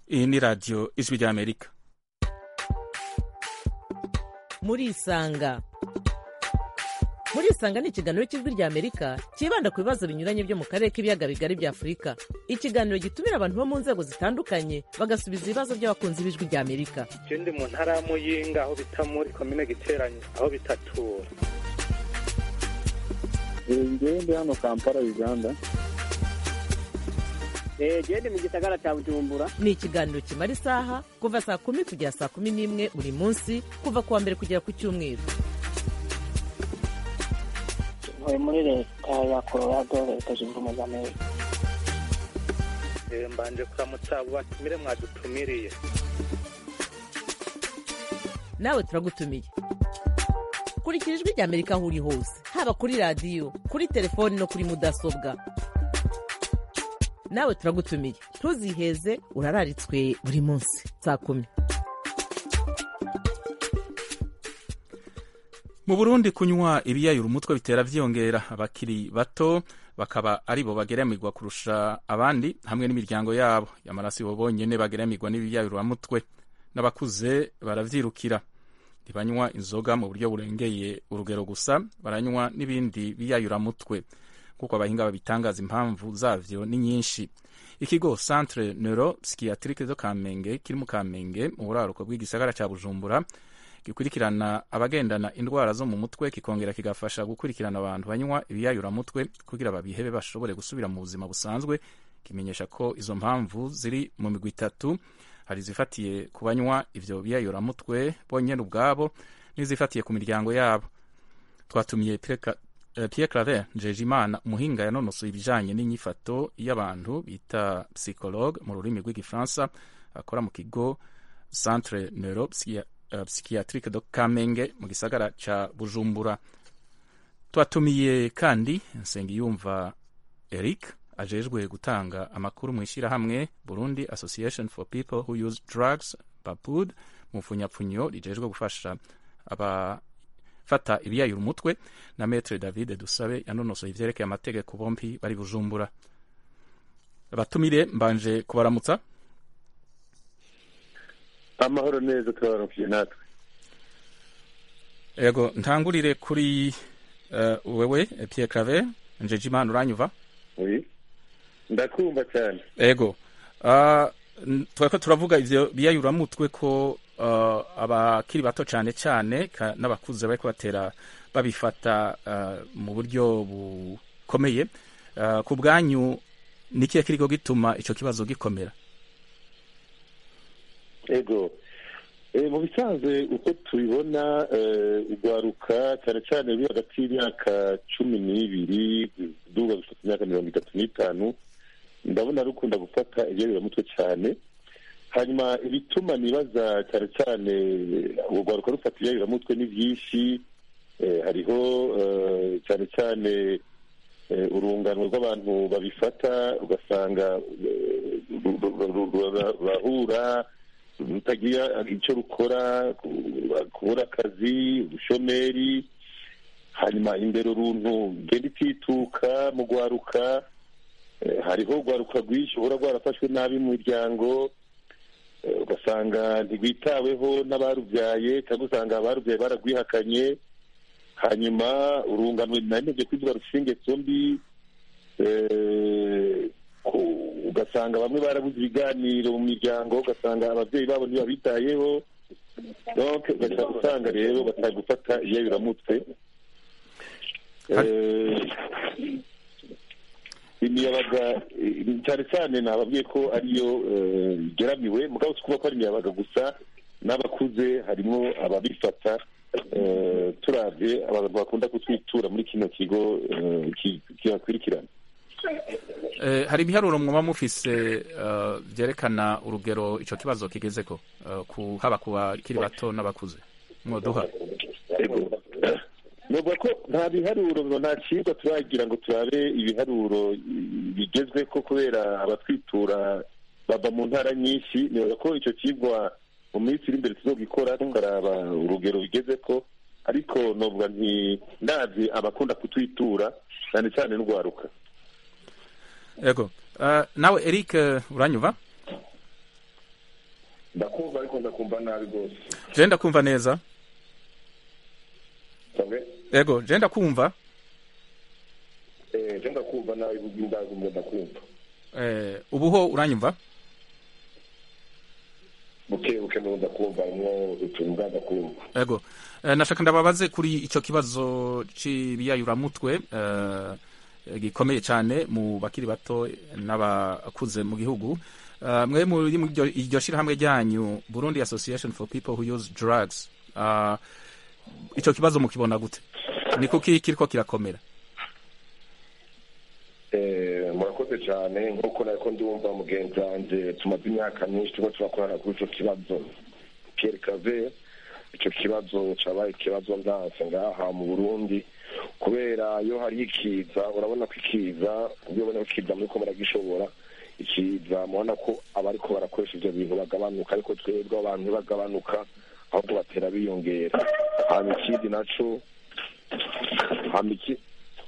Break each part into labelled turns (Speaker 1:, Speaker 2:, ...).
Speaker 1: iyi ni radiyo ijwi ry'amerika
Speaker 2: murisanga murisanga ni ikiganiro cy'ijwi ry'amerika cyibanda ku bibazo binyuranye byo mu karere k'ibiyaga bigari bya afurika ikiganiro gitumira abantu bo mu nzego zitandukanye bagasubiza ibibazo by'abakunzi b'ijwi ry'amerika
Speaker 3: je ndi mu ntara ya muyinga aho bita muri komine giteranye aho bitatura
Speaker 4: ngewe ndi hano kampala uganda
Speaker 5: gende mu gisagara cya bujumbura
Speaker 2: ni ikiganiro kimara isaha kuva saa kumi kugera saa kumi n'imwe buri munsi kuva ku wa mbere kugera ku cyumweru
Speaker 5: ntuye muri leta ya colorado leta zunze ubumwe za amerika
Speaker 3: Eh, mbanje kuramutsa abo batumire mwadutumiriye
Speaker 2: nawe turagutumiye kurikira ijwi ry'amerika aho uri hose haba kuri radiyo kuri telefoni no kuri mudasobwa nawe turagutumiye ntuziheze urararitswe buri munsi saa kumi
Speaker 1: mu burundi kunywa ibiyayura umutwe bitera vyiyongera abakiri bato bakaba ari bo bageramirwa kurusha abandi hamwe n'imiryango yabo yamara si bo bonyene bageramirwa n'ibiyayuramutwe n'abakuze baravyirukira ntibanywa inzoga mu buryo burengeye urugero gusa baranywa n'ibindi biyayuramutwe kuko abahinga babitangaza impamvu zavyo ni nyinshi ikigo centre neuro psychiatrique do kamenge kiri mu kamenge mu buraruko bw'igisagara ca bujumbura gikurikirana abagendana indwara zo mu mutwe kikongera kigafasha gukurikirana abantu banywa ibiyayuramutwe kugira babihebe bashobore gusubira mu buzima busanzwe kimenyesha ko izo mpamvu ziri mu migwi itatu hari izifatiye ku banywa ivyo biyayuramutwe bonyene ubwabo n'izifatiye ku miryango yabo twatumiye Pierre eh, Pierre Claver Njejimana umuhinga yanonosoye ibijanye n'inyifato y'abantu bita psychologue mu rurimi rw'igifaransa akora mu kigo centre neuro Psy- eh, psychiatrique de Kamenge mu gisagara ca Bujumbura twatumiye kandi Nsengiyumva Eric ajejwe gutanga amakuru mu ishyirahamwe Burundi Association for People Who Use Drugs BAPUD mu mfunyapfunyo rijejwe gufasha abafata ibiyayura umutwe na Maître David Dusabe yanonosoye ivyerekeye amategeko bompi bari Bujumbura abatumire mbanje kubaramutsa
Speaker 4: amahoro neza turabaramukije natwe
Speaker 1: yego ntangurire kuri uh, wewe Pierre Claver Njejimana uranyuva
Speaker 4: Oui. ndakumva cyane
Speaker 1: ego uh, twako turavuga ivyo biyayuramutwe ko uh, abakiri bato cane cane ka- n'abakuze bariko batera babifata uh, mu buryo bukomeye uh, ku bwanyu nikihe kiriko gituma ico kibazo gikomera
Speaker 4: ego e, mu bisanzwe uko tubibona eh, urwaruka cyane cyane ruri hagati y'imyaka cumi n'ibiri duga gufata imyaka mirongo itatu n'itanu ndabona rukunda gufata ibyabiramutwe cyane hanyuma ibituma nibaza cyane cyane urwo rwaruka rufata ibyabiramutwe ni byinshi eh, hariho eh, cyane cyane eh, urungano rw'abantu babifata ugasanga eh, ru- ru- ru- ru- ru- rurahura rutagira icyo rukora ku- kubura akazi ubushomeri hanyuma imbere uruntu genda itituka mu rwaruka eh, hariho urwaruka rwinshi uhora rwarafashwe nabi mu miryango eh, ugasanga ntirwitaweho n'abarubyaye cyangwa usanga abarubyaye baragwihakanye hanyuma urungano nanebye kwivuga rushingetso mbi eh, ku- ugasanga bamwe barabuze ibiganiro mu miryango ugasanga ababyeyi babo ntibabitayeho donc ugaca usanga rero batari gufata iyayuramutwe Eh, imiyabaga eh, cyane cyane nababwiye ko ariyo eh, igeramiwe mugabo si kuba ko ari imiyabaga gusa n'abakuze harimo ababifata eh, turavye abantu bakunda kutwitura muri kino kigo eh, ki- kibakurikirana
Speaker 1: Eh, hari ibiharuro mwaba mufise uh, vyerekana urugero ico kibazo kigezeko uh, ku haba ku bakiri bato n'abakuze mwoduha
Speaker 4: Ego. Novuga ko nta biharuro ngo nta cigwa turagira ngo turabe ibiharuro bigezweko kubera abatwitura bava mu ntara nyinshi nibaza ko ico cigwa mu minsi iri imbere tuzogikora tukaraba urugero bigezeko ariko novuga nti ndavye abakunda kutwitura cyane cyane n'urwaruka
Speaker 1: ego uh, nawe Eric uh, uranyuva
Speaker 6: ndakumva ariko ndakumva nabi rwose
Speaker 1: je ndakumva neza
Speaker 6: sabwe
Speaker 1: ego je ndakumva
Speaker 6: eh je ndakumva nabi ndagumva ndakumva
Speaker 1: eh, ubuho uranyumva
Speaker 6: buke buke ndo ndakumva mwo utuntu bwa ndakumva
Speaker 1: ego eh, nashaka ndababaze kuri ico kibazo c'ibiyayuramutwe eh, gikomeye cyane mu bakiri bato n'abakuze mu gihugu uh, mwe muri mu iryo- iryo shirahamwe ryanyu Burundi Association for People Who Use Drugs uh, ico kibazo mukibona gute ni kuki kiriko kirakomera
Speaker 6: Eh, murakoze cyane nk'uko nariko ndumva mugenzi wanje tumaze imyaka myinshi turiko turakorana kuri ico kibazo Pierre Cave ico kibazo cabaye ikibazo ndanse ngaha mu Burundi kubera iyo hari ikiza urabona ko ikiza iyo ubona ko ikiza muriko muragishobora ikiza mubona ko abariko barakoresha ivyo bintu bagabanuka ariko twebwe abantu ntibagabanuka ahubwo batera biyongera hama ikindi naco hama iki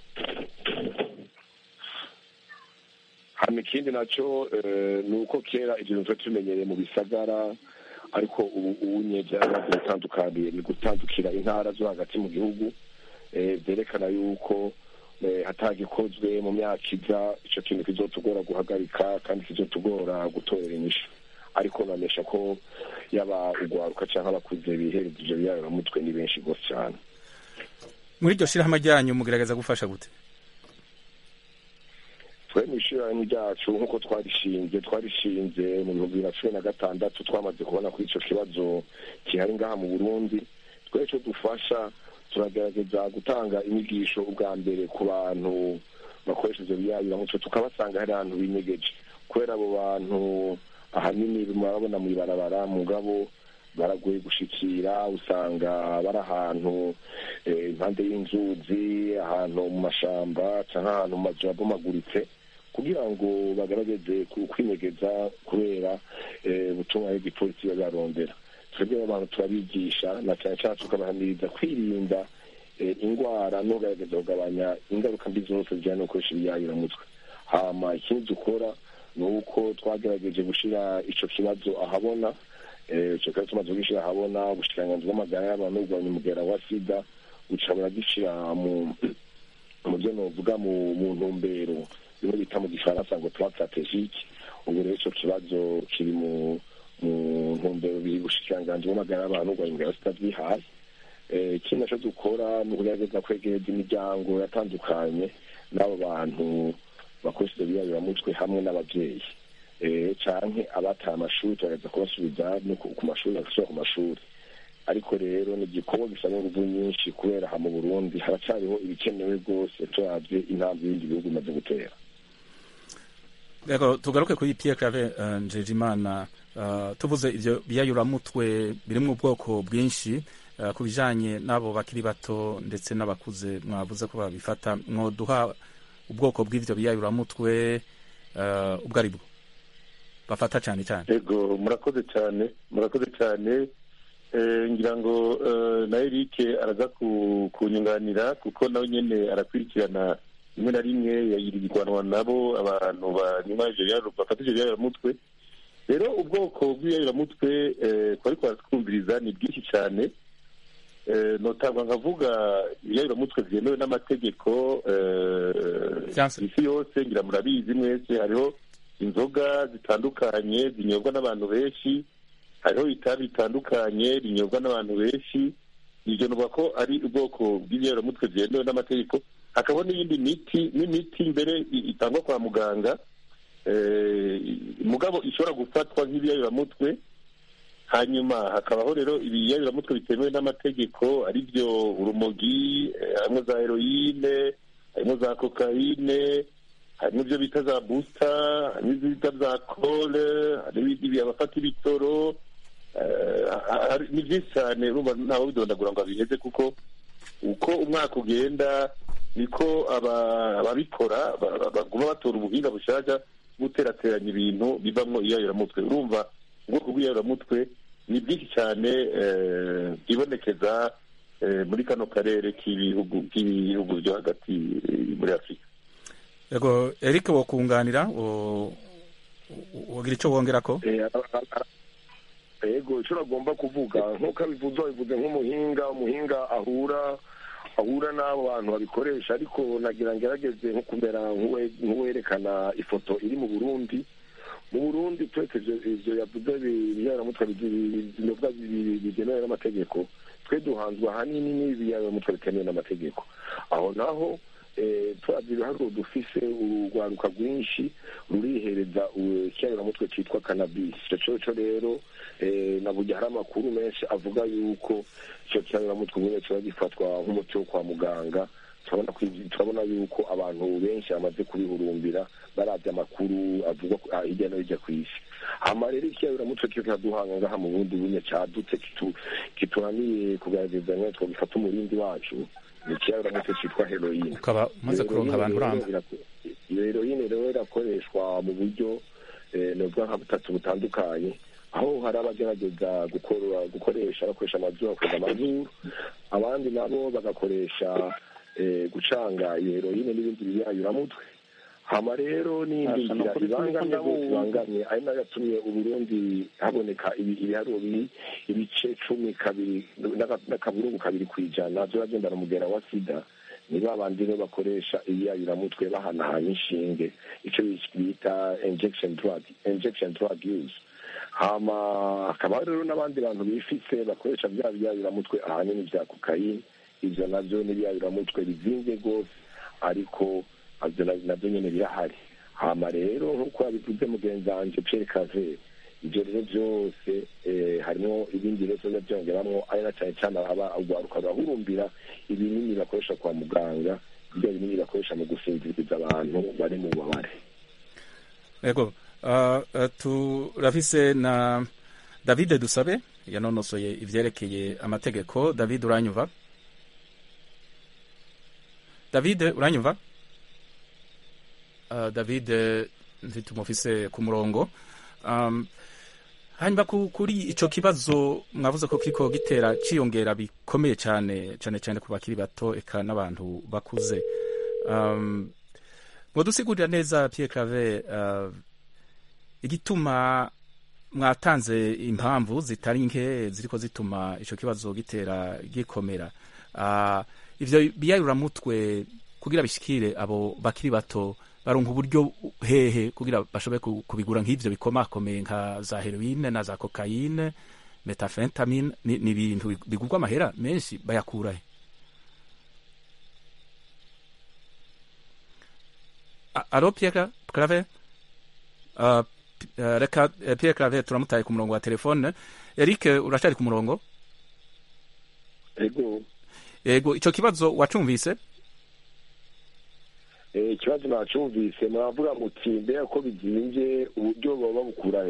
Speaker 6: hama ikindi naco eh, ni uko kera ibintu tuba tumenyereye mu bisagara ariko ubu unye byarabaze gutandukaniye ni gutandukira intara zo hagati mu gihugu eh, byerekana yuko eh, hatagikozwe mu myaka iza ico kintu kizotugora guhagarika kandi kizotugora gutorera inyishu ariko bamesha ko yaba ugwaruka canke abakuze bihereza ivyo biyaramutwe ni benshi gose cane
Speaker 1: muri iryo shirahamwe ryanyu mugerageza gufasha gute
Speaker 6: twe mw'ishirahamwe ryacu nk'uko twarishinze twarishinze mu bihumbi bibiri na cumi na gatandatu twamaze kubona ko ico kibazo gihari ngaha mu burundi twe ico dufasha turagerageza gutanga inyigisho ubwa mbere ku bantu bakoresha ivyo biyabiramutwe tukabasanga hari ahantu binyegeje kubera abo bantu ahanini murabona mw'ibarabara mugabo baragoye gushikira usanga bari ahantu eh, impande y'inzuzi ahantu mu mashamba canke ahantu mu mazu yabomaguritse kugira ngo bagerageze ku- kwinyegeza kubera eh, ubutumwa bw'igipolisi biba barondera twebwe abantu turabigisha na cyane cyane tukabahamiriza kwirinda eh, ingwara no kugerageza kugabanya ingaruka mbi zose zijyanye no gukoresha ibiyayuramutwe hama ikindi dukora ni uko twagerageje gushira ico kibazo ahabona eh, ico kibazo tumaze kugishyira ahabona ubushikiranganji bw'amagara y'abantu n'ubugabanya umugera wa sida buca buragishyira mu mu byo novuga mu mu ntumbero bimwe bita mu gifaransa ngo plan strategique ubu rero ico kibazo kiri mu mu ntumbero biri bushikiranganji bw'amagara y'abantu n'ubugabanya umugera wa sida bwihaye Eh, ikindi naco dukora ni ukugerageza kwegereza imiryango yatandukanye n'abo bantu bakoresha ivyo biyabiramutwe hamwe n'abavyeyi eh, canke abataye amashuri tugerageza kubasubiza no ku ku mashuri bagasubira ku mashuri ariko rero ni igikorwa gisaba inguvu nyinshi kubera aha mu burundi haracariho ibikenewe rwose turavye intambwe y'ibindi bihugu bimaze gutera
Speaker 1: Ego tugaruke kuri Pierre Claver uh, Njejimana uh, tuvuze ivyo biyayuramutwe birimwo ubwoko bwinshi uh, ku bijanye n'abo bakiri bato ndetse n'abakuze mwavuze ko babifata mwoduha ubwoko bw'ivyo biyayuramutwe uh, ubwo ari bwo bafata cyane cyane
Speaker 4: ego murakoze cyane murakoze cyane Eh, ngira ngo eh, na Eric araza ku- kunyunganira kuko nawe nyene arakurikirana rimwe na rimwe yayirigwanwa nabo abantu banywa ivyo biyayura- bafata ivyo biyayiramutwe rero ubwoko bw'ibiyayiramutwe eh, twari twumviriza ni bwinshi cyane Eh, notangwa nkavuga ibiyayiramutwe byemewe n'amategeko eh,
Speaker 1: Vyanse.
Speaker 4: isi yose ngira murabizi mwese hariho inzoga zitandukanye zinyobwa n'abantu benshi hariho itabi bitandukanye rinyobwa n'abantu benshi ibyo nuvuga ko ari ubwoko bw'ibiyayiramutwe byemewe n'amategeko hakabaho n'iyindi miti n'imiti mbere i- itangwa kwa muganga eh, mugabo ishobora gufatwa nk'ibiyayiramutwe hanyuma hakabaho rero ibiyayiramutwe bitemewe n'amategeko ari byo urumogi eh, harimo za heroyine harimo za kokayine harimo ibyo bita za busita harimo ibyo bita za kole harimo ibi- abafata ibitoro eh, hari- ni byinshi cyane urumva ntawe bidondagura ngo abiheze kuko uko umwaka ugenda niko aba- ababikora ba- ba- baguma batora ubuhinga bushaka guterateranya ibintu bivamo iyayiramutwe urumva ubwoko bw'iyayiramutwe ni bwinshi cyane eh, bwibonekeza eh, muri kano karere k'ibihugu k'ibihugu byo hagati eh, muri afurika
Speaker 1: Ego Eric wokunganira wo- wo- wogira ico wongerako
Speaker 6: Eh, ara- ara- ego icyo agomba kuvuga nk'uko abivuze bivuze nk'umuhinga umuhinga ahura ahura n'abo bantu babikoresha ariko nagira ngerageze nko kumera nk'uwerekana ifoto iri mu burundi mu burundi twese ibyo yavuze ibiyaramutwe binyobwa bigenewe n'amategeko twe duhanzwe ahanini n'ibiyaramutwe bitemewe n'amategeko aho naho turagira ibiharuro dufise urugwaruka rwinshi rurihereza ikiyaramutwe cyitwa kanabisi icyo cyo rero na burya hari amakuru menshi avuga yuko icyo kiyaramutwe ubundi kiba gifatwa nk'umuti wo kwa muganga turabona yuko abantu benshi bamaze kubihurumbira barabye amakuru avugwa hirya no hirya ku isi hama rero ikiyaramutwe cyo kiraduhanga ngaha mu bundi bunye cyadutse kituraniye kugaragaza nka twagifata umurindi wacu ni ikiyaramutwe cyitwa heroine
Speaker 1: ukaba umaze kuronka abantu uramba
Speaker 6: iyo heroine rero irakoreshwa mu buryo nubwo nka butatu butandukanye aho hari abagerageza gukoresha bakoresha amazuru bakoresha amazuru abandi nabo bagakoresha gucanga iyo heroine n'ibindi biyayuramutwe hama rero n'indi nzira ibangamye rwose ibangamye ari nayo yatumye uburundi haboneka ibiharuro biri ibice cumi kabiri n'akaburungu kabiri ku ijana by'abagendana umugera wa sida ni ba bandi rero bakoresha ibiyayuramutwe bahanahanya inshinge icyo bita injection drug injection drug use hama hakaba rero n'abandi bantu bifise bakoresha bya biyayuramutwe ahanini bya kokayine ibyo nabyo n'ibiyayuramutwe bizinze rwose ariko nabyo nyine birahari hama rero nk'uko yabivuze mugenzi wanjye Pierre Cave ibyo rero byose harimo ibindi bibazo biba byongeramo ari na cyane cyane aba urwaruka rurahurumbira ibinini bakoresha kwa muganga ibyo binini bakoresha mu gusinziriza abantu bari mu bubabare
Speaker 1: yego turafise na david dusabe yanonosoye ivyerekeye amategeko david uranyumva david uranyumva uh, david ntitumufise ku murongo um, hanyuma kuri ico kibazo mwavuze ko kiriko gitera ciyongera bikomeye cyane cyane cyane ku bakiri bato eka n'abantu bakuze um, mwodusigurira neza Pierre Claver uh, igituma mwatanze impamvu zitari nke ziriko zituma ico kibazo gitera gikomera uh, ivyo biyayuramutwe kugira bishikire abo bakiri bato baronka uburyo hehe kugira bashobore kubigura nk'ivyo bikomakomeye nka za heroine na za kokayine metafentamine ni ibintu bigurwa amahera menshi bayakura he alo Pierre Claver uh, reka Pierre Claver turamutaye ku murongo wa telefone Eric uracari ku murongo
Speaker 6: ego
Speaker 1: yego ico kibazo wacumvise
Speaker 6: ikibazo nacumvise muravuga muti mbega ko bizinze uburyo baba babukura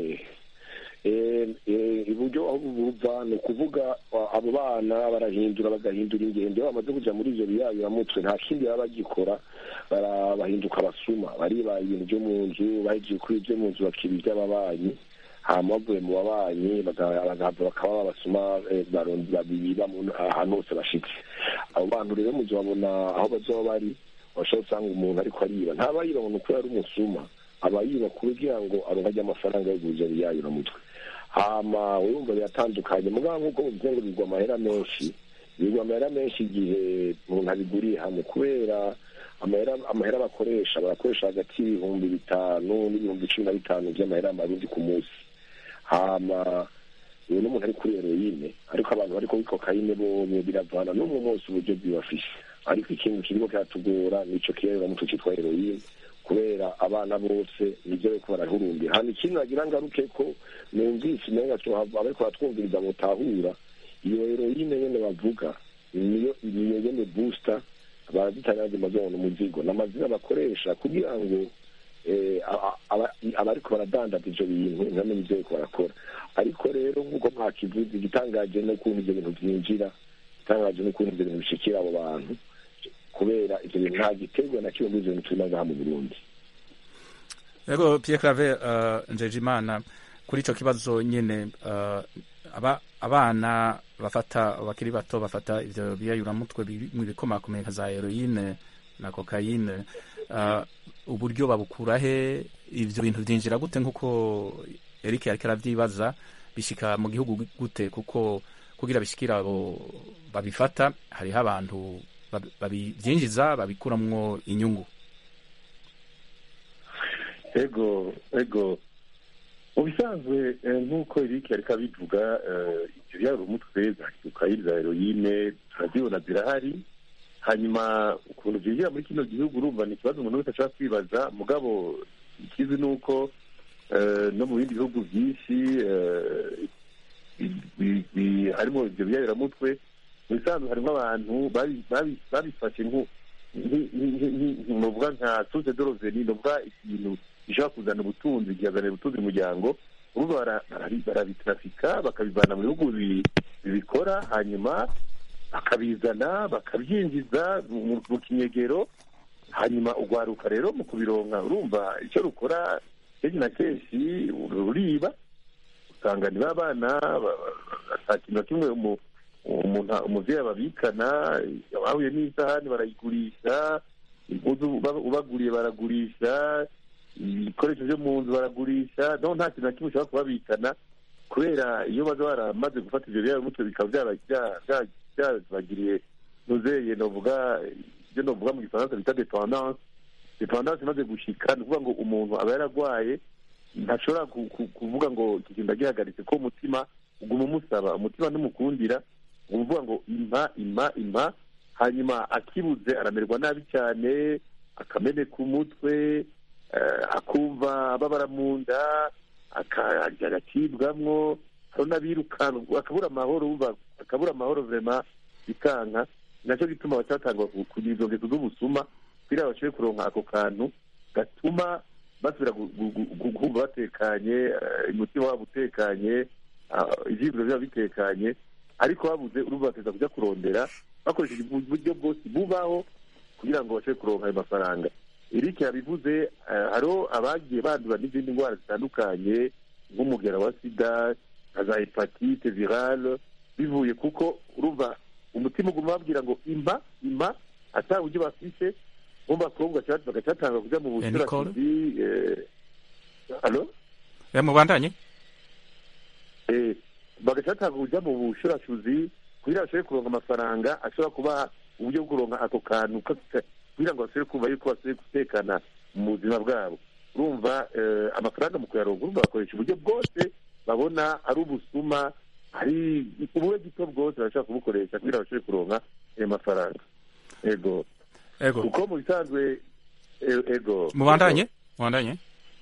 Speaker 6: hehe uburyo aho buva ni ukuvuga abo bana barahindura bagahindura ingendo iyo bamaze kujya muri ibyo biyayuramutwe nta kindi baba bagikora bahinduka abasuma baribaye ibintu byo mu nzu bahejeje kuri ibyo mu nzu bakiba iby'ababanyi hama bavuye mu babanyi bagahava bakaba babasuma biba ahantu hose bashitse abo bantu rero mu gihe babona aho bazoba bari washobora usanga umuntu ariko ariba ntaba yiba ngo uko yari umusuma aba yiba kugira ngo aronke amafaranga yo kuza biyayuramutwe hama urumva biratandukanye mugabo nk'uko muvuze ngo bigwa amahera menshi bigwa amahera menshi igihe umuntu abiguriye hamwe kubera amahera bakoresha barakoresha hagati y'ibihumbi bitanu n'ibihumbi cumi na bitanu by'amahera marundi ku munsi hama uyu n'umuntu ari kuri heroine ariko abantu bari kuri kokayine bomye biravana n'umwe wose uburyo bwibafishe ariko ikintu kirimo kiratugora nico kiyayiramutwe cyitwa heroine kubera abana bose nibyo bariko barahurumbira hano ikindi nagira ngaruke ko numvise umenga abariko baratwumviriza mutahura iyo heroine nyene bavuga niyo niyo nyene booster barazitanga mazona umuzigo n'amazina bakoresha kugira ngo abariko baradandaza ivyo bintu ntibamenye ivyo bariko barakora ariko rero nk'uko mwakivuze igitangaje n'ukuntu ivyo bintu vyinjira igitangaje n'ukuntu ivyo bintu bishikira abo bantu kubera ivyo bintu nta giterwa na kimwe muri ivyo bintu turimo ngaha mu burundi
Speaker 1: yego Pierre Claver uh, Njejimana kuri ico kibazo nyene uh, aba abana bafata bakiri bato bafata ivyo biyayuramutwe mu bikomakomeye nka za heroine na kokayine uh, uburyo babukura he ivyo bintu vyinjira gute nk'uko Eric yariko aravyibaza bishika mu gihugu gute kuko kugira bishikira abo babifata hariho abantu babi- babivyinjiza babikuramwo inyungu
Speaker 4: ego ego mu bisanzwe eh, nk'uko Eric ariko abivuga eh, ibyo byari umutwe za kokayine za heroyine turazibona zirahari hanyuma ukuntu byinjira muri kino gihugu urumva ni ikibazo umuntu wese ashobora kwibaza mugabo ikizi ni uko eh, no mu bindi bihugu byinshi eh, bi- bi- bi- harimo ibyo byayiramutwe mu bisanzwe harimo abantu babi- babi- babifashe nku nki- nki- nki- nki- novuga nka source de revenu novuga ikintu gishobora kuzana ubutunzi kikazanira ubutunzi umuryango ubu bara- barari- barabitrafika bakabivana mu bihugu bi- bibikora hanyuma bakabizana bakabyinjiza mu mu kinyegero hanyuma urwaruka rero mu kubironka urumva icyo rukora kenshi na kenshi ruriba usanga niba abana ata kintu na kimwe umu- umuntu umuvyeyi ababikana bahuye n'isahani barayigurisha impuzu uba- ubaguriye baragurisha ibikoresho byo mu nzu baragurisha no nta kintu na kimwe ushobora kubabikana kubera iyo baza baramaze gufata ivyo byaba mutwe bikaba byaba- bya- bya- byabagiriye nuzeye novuga ibyo novuga mu gifaransa bita dependance dependance imaze gushika ni ukuvuga ngo umuntu aba yaragwaye ntashobora ku- ku- kuvuga ngo iki kintu ndagihagaritse ko umutima uguma umusaba umutima ntumukundira uguma uvuga ngo impa impa impa hanyuma akibuze aramererwa nabi cyane akameneka umutwe eh, akumva babara mu nda aka- agacibwamwo hari n'abirukanka akabura amahoro wumva akabura amahoro vrema bikanka nacyo gituma bacatangwa kugira izo ngeso z'ubusuma kugira bashobore kuronka ako kantu gatuma basubira gu- gu- gu- gu- kumva batekanye eh, umutima wabo utekanye ah, ivyiyumviro vyabo bitekanye ariko babuze urumva bateza kuja kurondera bakoresheje uburyo bwose bubaho kugira ngo bashobore kuronka ayo mafaranga Eric yabivuze eh, hariho abagiye bandura n'izindi ndwara zitandukanye nk'umugera wa sida nka za hepatite virale bivuye kuko urumva umutima uguma babwira ngo impa impa ata buryo bafise bo bakobwa bagacatanga kuja mu
Speaker 1: Eh, Nicole?
Speaker 4: bushurashuzi alo
Speaker 1: Eh, mubandanye
Speaker 4: Eh, bagacatanga kuja mu bushurashuzi kugira bashobore kuronka amafaranga ashobora kubaha uburyo bwo kuronka ako kantu ka- ka- kugira ngo bashobore kumva yuko basubiye gutekana mu buzima bwabo urumva eh, amafaranga mu kuyaronka urumva bakoresha uburyo bwose babona ari ubusuma ari ubube gito bwose barashobora kubukoresha kugira bashobore kuronka ayo mafaranga ego
Speaker 1: ego
Speaker 4: kuko mu bisanzwe e- ego
Speaker 1: mubandanye mubandanye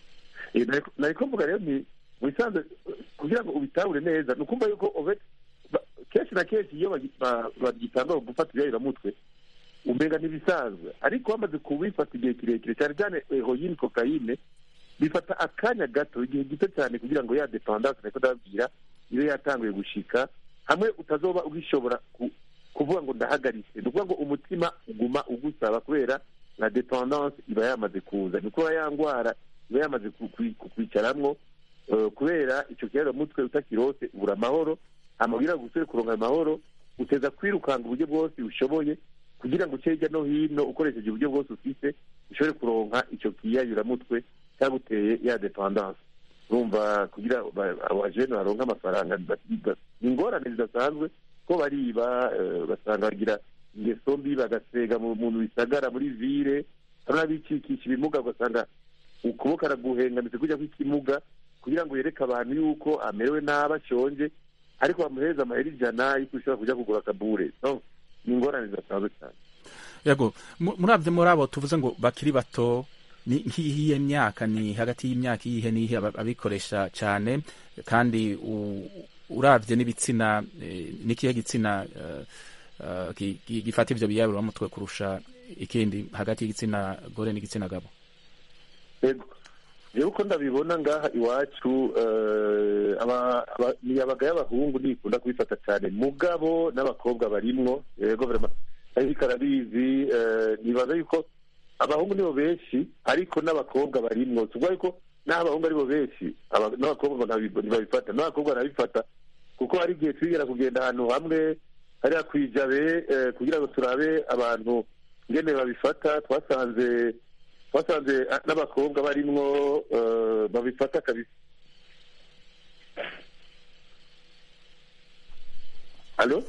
Speaker 4: Eh, nariko- nariko mvuga rero ni mu bisanzwe kugira ngo ubitahure neza ni ukumva yuko obe- ba- kenshi na kenshi iyo bagi- ba- bagitanga gufata ibyayiramutwe umenga ntibisanzwe ariko bamaze kubifata igihe kirekire cyane cyane heroyine kokayine bifata akanya gato igihe gito cyane kugira ngo ya dependance niko ndababwira ibe yatanguye gushika hamwe utazoba ugishobora ku- kuvuga ngo ndahagaritse ni ukuvuga ngo umutima uguma ugusaba kubera na dependance iba yamaze kuza ni ukuba ya ndwara iba yamaze ku- ku- ku- kwicaramwo eh, kubera icyo kiyaramutwe utakirose ubura amahoro amabwira gusubire kuronka ayo mahoro uteza kwirukanga uburyo bwose ushoboye kugira ngo uce hirya no hino ukoresheje uburyo bwose ufite ushobore kuronka icyo kiyayuramutwe cyaguteye ya dependance urumva kugira ba- abajene baronke amafaranga ba- ba- ni ingorane zidasanzwe ko bariba eh, basanga bagira ingeso mbi bagasega mu muntu bisagara muri vire hari n'abicikisha ibimuga ugasanga ukuboko araguhengamitse kujya kw'ikimuga kugira ngo yereke abantu yuko amerewe nabi ashonje ariko bamuhereza amahera ijana yuko ushobora kujya kugura akabure no ni ingorane zidasanzwe cyane
Speaker 1: yego mu- muravye muri abo tuvuze ngo bakiri bato ni nk'iyihe myaka ni hagati y'imyaka iyihe n'iyihe aba- abikoresha cyane kandi u- uravye n'ibitsina eh, n'ikihe gitsina eh, eh, gi- gi- gifata ivyo biyaburamutwe kurusha ikindi hagati y'igitsina gore n'igitsina gabo
Speaker 4: yego rero uko ndabibona ngaha iwacu eh, aba- aba- imiyabaga y'abahungu ntikunda kubifata cyane mugabo n'abakobwa barimwo yego vrema ariko arabizi eh, nibaza yuko abahungu nibo benshi ariko n'abakobwa barimwo tuvuga yuko n'aho abahungu aribo benshi aba- n'abakobwa ngo ntabi- ntibabifata n'abakobwa barabifata kuko hari igihe twigera kugenda ahantu hamwe hariya kwijabe eh, kugira ngo turabe abantu ngene babifata twasanze twasanze ah, n'abakobwa barimwo eh, babifata kabisa alo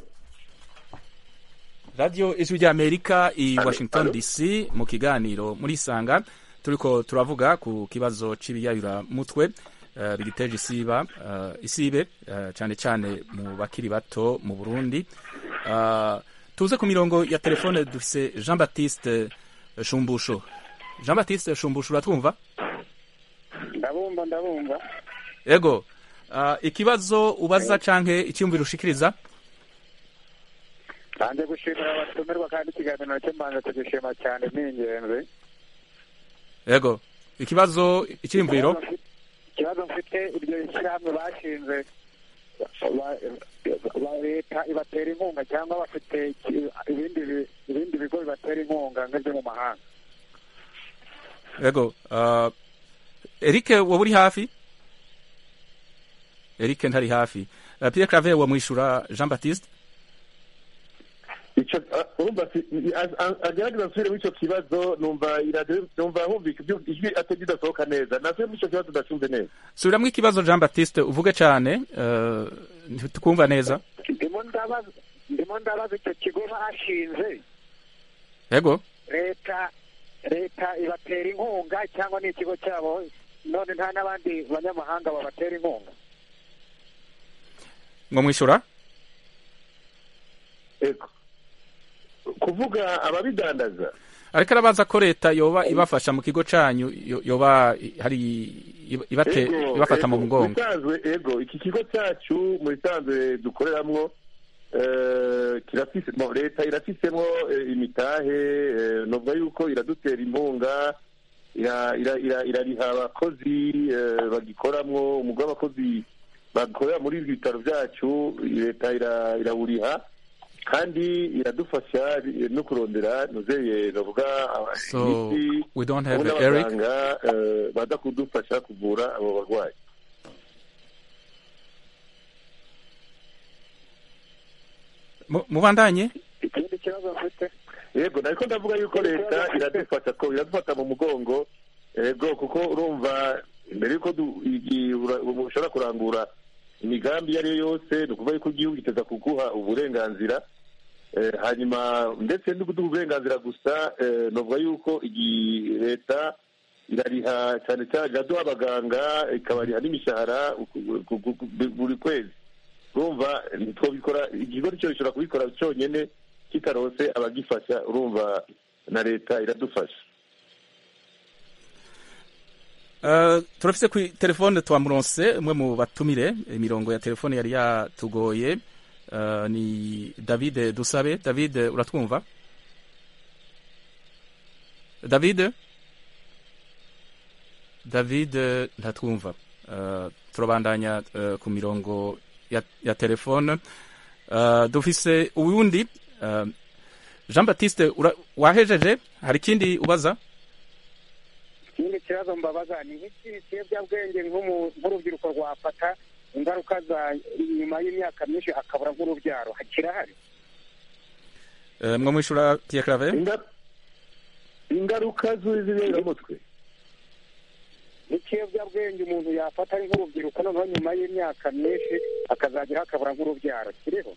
Speaker 1: radiyo ijwi ry'amerika i
Speaker 4: Alo,
Speaker 1: washington
Speaker 4: alo.
Speaker 1: dc mu kiganiro muri isanga turiko turavuga ku kibazo c'ibiyayuramutwe eh, bigiteje isiba eh, isibe eh, cane cane mu bakiri bato mu burundi Ah, tuze ku mirongo ya telefone dufise jean baptiste shumbusho jean baptiste shumbusho uratwumva
Speaker 3: ndabumva ndabumva
Speaker 1: ego ah, ikibazo ubaza canke icyumviro ushikiriza
Speaker 3: banze gushimira abatumirwa kandi ikiganiro nacyo mbanze kugishima cyane ni ingenzi
Speaker 1: ego ikibazo icyumviro
Speaker 3: ikibazo mfite iryo shyirahamwe bashinze ba- ba- leta ibatera inkunga cyangwa bafite iki- ibindi bi- ibindi bigo bibatera inkunga nk'ibyo mu mahanga
Speaker 1: ego uh, Eric wowe uri hafi Eric ntari hafi uh, Pierre Claver wamwishura Jean Baptiste
Speaker 4: icyo ah, urumva si- a- a- agerageza asubire muri icyo kibazo numva iradiyo numva humvika ibyo- ijwi atari ridasohoka neza nasubire muri icyo kibazo ndacumve neza
Speaker 1: subiramwo ikibazo Jean Baptiste uvuge cane uh, ntitukumva neza
Speaker 3: ndimo ndabaza ndimo ndabaza icyo kigo bashinze
Speaker 1: ego
Speaker 3: leta leta ibatera inkunga cyangwa ni ikigo cyabo none nta n'abandi banyamahanga babatera inkunga
Speaker 1: ngo mwishura
Speaker 4: ego kuvuga ababidandaza
Speaker 1: ariko arabaza ko leta yoba ibafasha mu kigo canyu yo- yoba hari iba- ibate
Speaker 4: Ego,
Speaker 1: ibafata mu
Speaker 4: ego,
Speaker 1: mugongo
Speaker 4: bisanzwe ego iki kigo cyacu mu bisanzwe dukoreramwo eh, kirafise mo, leta irafisemo eh, imitahe eh, novuga yuko iradutera impunga ira- ira- ira- irariha abakozi eh, bagikoramwo umugwi w'abakozi bakorera muri ibi bitaro byacu leta ira- irawuriha kandi iradufasha eh, no kurondera nuzeye novuga aba-
Speaker 1: so
Speaker 4: imiti
Speaker 1: we don't have
Speaker 4: ubu
Speaker 1: Eric
Speaker 4: n'abaganga eh, baza kudufasha kuvura abo barwayi
Speaker 1: Mu- mubandanye
Speaker 3: ikindi kibazo mfite
Speaker 4: yego nariko ndavuga yuko leta iradufasha ko iradufata mu mugongo yego kuko urumva mbere yuko du- igi- ura- ushobora kurangura imigambi iyo ari yo yose ni ukuvuga yuko igihugu kiteza kuguha uburenganzira Eh, hanyuma ndetse no kuduha uburenganzira gusa eh, novuga yuko iyi leta irariha cyane cyane iraduha abaganga ikabariha n'imishahara ku- ku- ku- ku- buri kwezi urumva ntitwabikora ikigo cyo gishobora kubikora cyonyine kitarose abagifasha urumva na leta iradufasha
Speaker 1: Uh, turafise ku telefone twamuronse umwe mu batumire imirongo ya telefone yari yatugoye uh, ni David Dusabe David uratwumva David David ntatwumva uh, turabandanya uh, ku mirongo ya, ya telefone uh, dufise uwundi uh, Jean Baptiste ura- wahejeje hari ikindi ubaza
Speaker 3: ikindi kibazo mbabaza ni nk'iki ikiyobyabwenge nk'umu- nk'urubyiruko rwafata ingaruka za nyuma y'imyaka myinshi akabura nk'urubyaro kirahari
Speaker 1: uh, mwo mwishura Pierre Claver
Speaker 4: Inga- ingaruka z'ibiberamutwe
Speaker 3: n'ikiyobyabwenge umuntu yafata ari nk'urubyiruko noneho nyuma y'imyaka myinshi akazagira akabura nk'urubyaro kiriho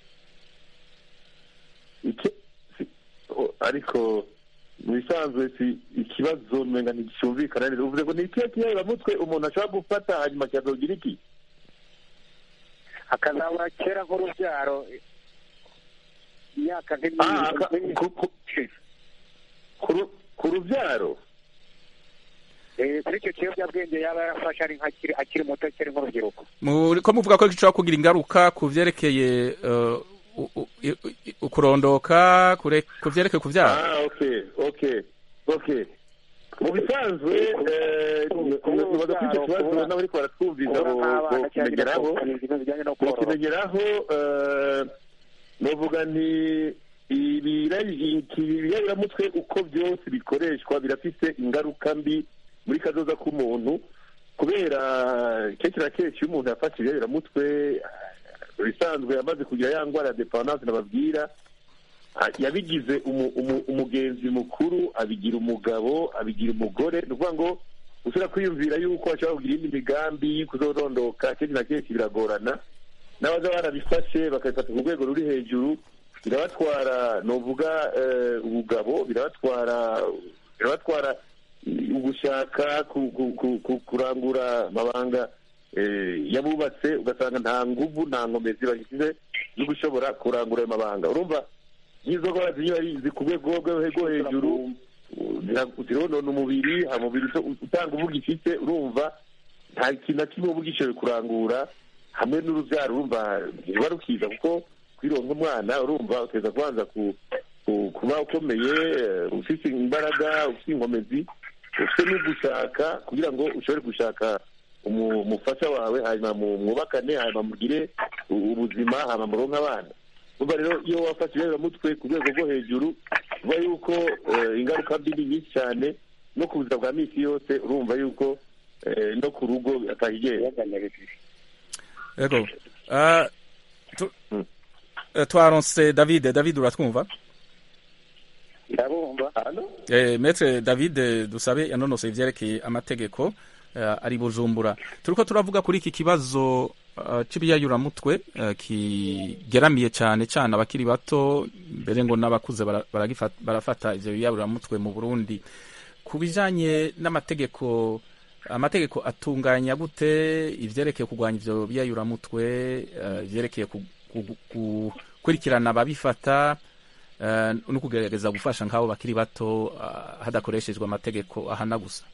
Speaker 4: Iki- si- o- ariko mu bisanzwe si ikibazo umenga nticyumvikana neza uvuze ngo ni ikihe kiyaramutwe umuntu ashobora gufata hanyuma kikazogira iki
Speaker 3: akazabura kera nk'urubyaro imyaka
Speaker 4: Ah, aka-
Speaker 3: nk'imyinshi
Speaker 4: ku- ku- ku ru- ku rubyaro
Speaker 3: Eh, kuri icyo kiyobyabwenge yaba yarafashe ari nk'akiri akiri muto akiri nk'urubyiruko
Speaker 1: Muri- ko muvuga ko gishobora kugira ingaruka ku vyerekeye uh, u- u- i- i- ukurondoka kure- ku vyerekeye kuvyara
Speaker 4: ah okay okay okay mu bisanzwe eh, nibaza ko icyo kibazo
Speaker 3: kubura-
Speaker 4: n'abariko baratwumviza
Speaker 3: kubura
Speaker 4: bo-
Speaker 3: nk'abana
Speaker 4: bo
Speaker 3: cyangwa
Speaker 4: kimenyeraho
Speaker 3: ibintu bijyanye no korora
Speaker 4: bakimenyeraho eh, novuga nti ibiyabiramutwe uko byose bikoreshwa birafite ingaruka mbi muri kazoza k'umuntu kubera kenshi na kenshi iyo umuntu yafashe ibiyabiramutwe ibisanzwe yamaze kugira ya ndwara ya depandanse nababwira ah, yabigize umu- umu- umugenzi mukuru abigira umugabo abigira umugore ni ukuvuga ngo usubira kwiyumvira yuko ashobora kugira indi migambi kuzorondoka kenshi na kenshi biragorana n'abaza barabifashe bakabifata ku rwego ruri hejuru birabatwara novuga eh, ubugabo birabatwara birabatwara ugushaka ku- ku- ku- ku- kurangura amabanga eh, yabubatse ugasanga nta nguvu nta nkomezi bagishyize zo gushobora kurangura ayo mabanga urumva nk'izo ndwara ziba ari zi ku rwego rwo rwo hejuru zira- zironona umubiri ha mubiri uso- utanga uvuga ifite urumva nta kintu na kimwe uba ugishoboye kurangura hamwe n'urubyaro urumva ntiruba rukiza kuko kwironka umwana urumva uteza kubanza ku- ku- kuba ukomeye eh, ufite imbaraga ufite inkomezi ufite n'ugushaka kugira ngo ushobore gushaka umu- umufasha wawe hanyuma mu- mwubakane hanyuma mugire u- ubuzima hanyuma muronke abana urumva rero iyo wafashe ibiyabiramutwe ku rwego rwo hejuru uba yuko eh, ingaruka mbi ni nyinshi cyane no ku buzima bwa minsi yose urumva yuko eh, no ku rugo atahigera
Speaker 1: yego Ah, tu- eh, twaronse david david uratwumva
Speaker 3: ndabumva
Speaker 1: Eh, Maître David dusabe yanonosoye ivyerekeye amategeko eh, ari Bujumbura turiko turavuga kuri iki kibazo uh, c'ibiyayuramutwe uh, kigeramiye cane cane abakiri bato mbere ngo n'abakuze bara- baragifata- barafata ivyo biyayuramutwe mu Burundi ku bijanye n'amategeko amategeko atunganya gute ivyerekeye kurwanya ivyo biyayuramutwe uh, ivyerekeye ku- ku- ku- gukurikirana ababifata eh, no kugerageza gufasha nk'abo bakiri bato ah, hadakoreshejwe amategeko ahana gusa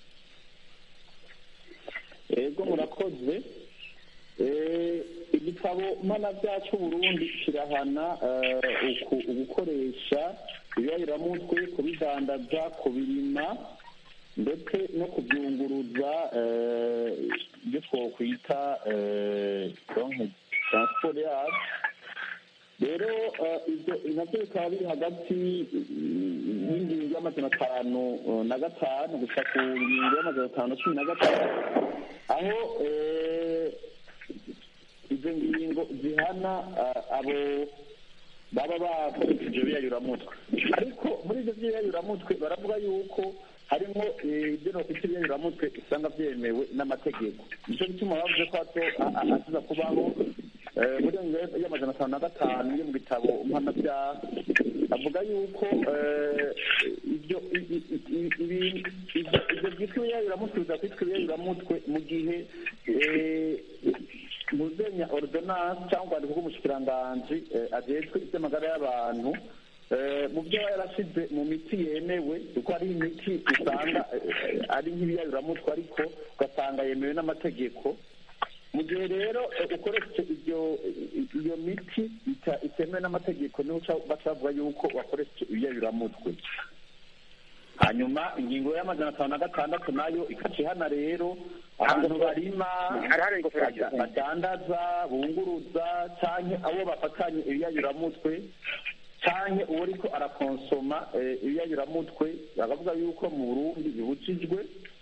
Speaker 7: ego murakoze Eh, igitabo mpanabyaha cy'uburundi kirahana eh, uku- ugukoresha ibiyayiramutwe kubidandaza kubirima ndetse no kubyunguruza eh, ibyo twokwita eh, donc transport yacu rero eh, ibyo nabyo bikaba biri hagati mm, y'ingingo y'amajana atanu eh, na gatanu gusa ku ngingo y'amajana atanu na cumi na gatanu aho eh, izo ngingo zihana eh, abo baba bakoresheje ibiyayuramutwe ariko muri ibyo by'ibiyayuramutwe baravuga yuko harimo eh, ibyo nokwita ibiyayuramutwe usanga byemewe n'amategeko nicyo gituma bavuze ko hato a- a- hakiza kubaho eh, muri iyo ngingo y'amajana atanu na gatanu yo mu bitabo mpanabyaha avuga yuko eh, ibyo i- i- i- i- ibi- ibyo ibyo byitwa ibiyayuramutwe bizakwitwa ibiyayuramutwe mu gihe eh, muzenya ordonance cyangwa urwandiko rw'umushikiranganji eh, ajejwe iby'amagara y'abantu eh, mu byo aba yarashize mu miti yemewe kuko hari imiti usanga eh, ari nk'ibiyayuramutwe ariko ugasanga yemewe n'amategeko mu gihe rero eh, ukoresheje ibyo i- iyo miti ita- itemewe n'amategeko niho uca- baca bavuga yuko wakoresheje ibiyayuramutwe hanyuma ingingo y'amajana atanu na gatandatu nayo ikaca ihana rero abantu barima
Speaker 3: hari hari ingofero
Speaker 7: bada- badandaza bunguruza canke abo bafatanye ibiyayuramutwe canke uwo ariko arakonsoma eh, ibiyayuramutwe bakavuga yuko mu burundi bibujijwe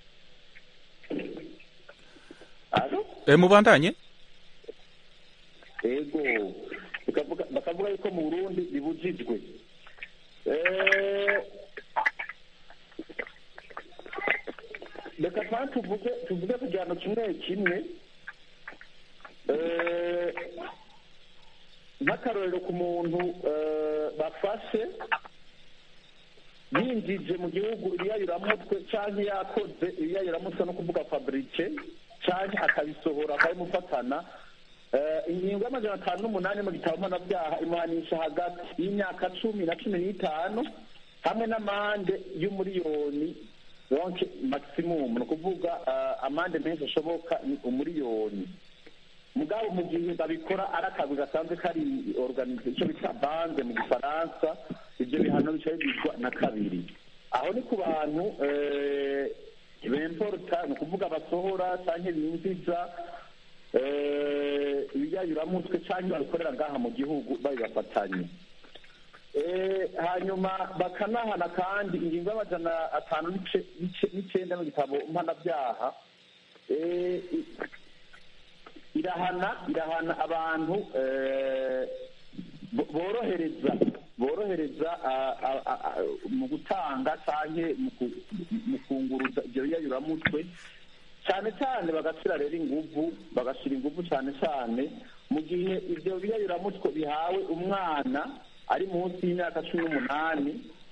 Speaker 7: Alo?
Speaker 1: e, mubandanye
Speaker 7: ego bakavuga- bakavuga yuko mu burundi bibujijwe Eh, reka kandi tuvuge tuvuge ku gihano kimwe kimwe Eh, nk'akarorero ku muntu eh, bafashe yinjije mu gihugu ibiyayuramutwe canke yakoze ibiyayuramutwe no kuvuga fabrice canke akabisohora akabimufatana Eh, ingingo y'amajana atanu n'umunani mu gitabo mpanabyaha imuhanisha hagati y'imyaka cumi na cumi n'itanu hamwe n'amande y'umuriyoni donc maximum ni ukuvuga eh, amande menshi ashoboka ni umuriyoni mugabo mu gihe babikora ari akazi gasanzwe kari organize icyo bita banze mu gifaransa ibyo bihano bica bigizwa na kabiri aho ni ku bantu eh, bemporta ni ukuvuga basohora cyangwa binjiza eh, ibiyayuramutwe cyangwa babikorera ngaha mu gihugu babibafatanye Eh, hanyuma bakanahana kandi ingingo y'amajana atanu n'ice- n'ice- n'icyenda mu gitabo mpanabyaha eh, i- irahana irahana abantu eh, bo- borohereza borohereza ah, ah, ah, ah, mu gutanga cyangwa mu ku- mu kunguruza ibyo biyayuramutwe cyane cyane bagashyira rero inguvu bagashyira inguvu cyane cyane mu gihe ibyo biyayuramutwe bihawe umwana ari munsi y'imyaka cumi n'umunani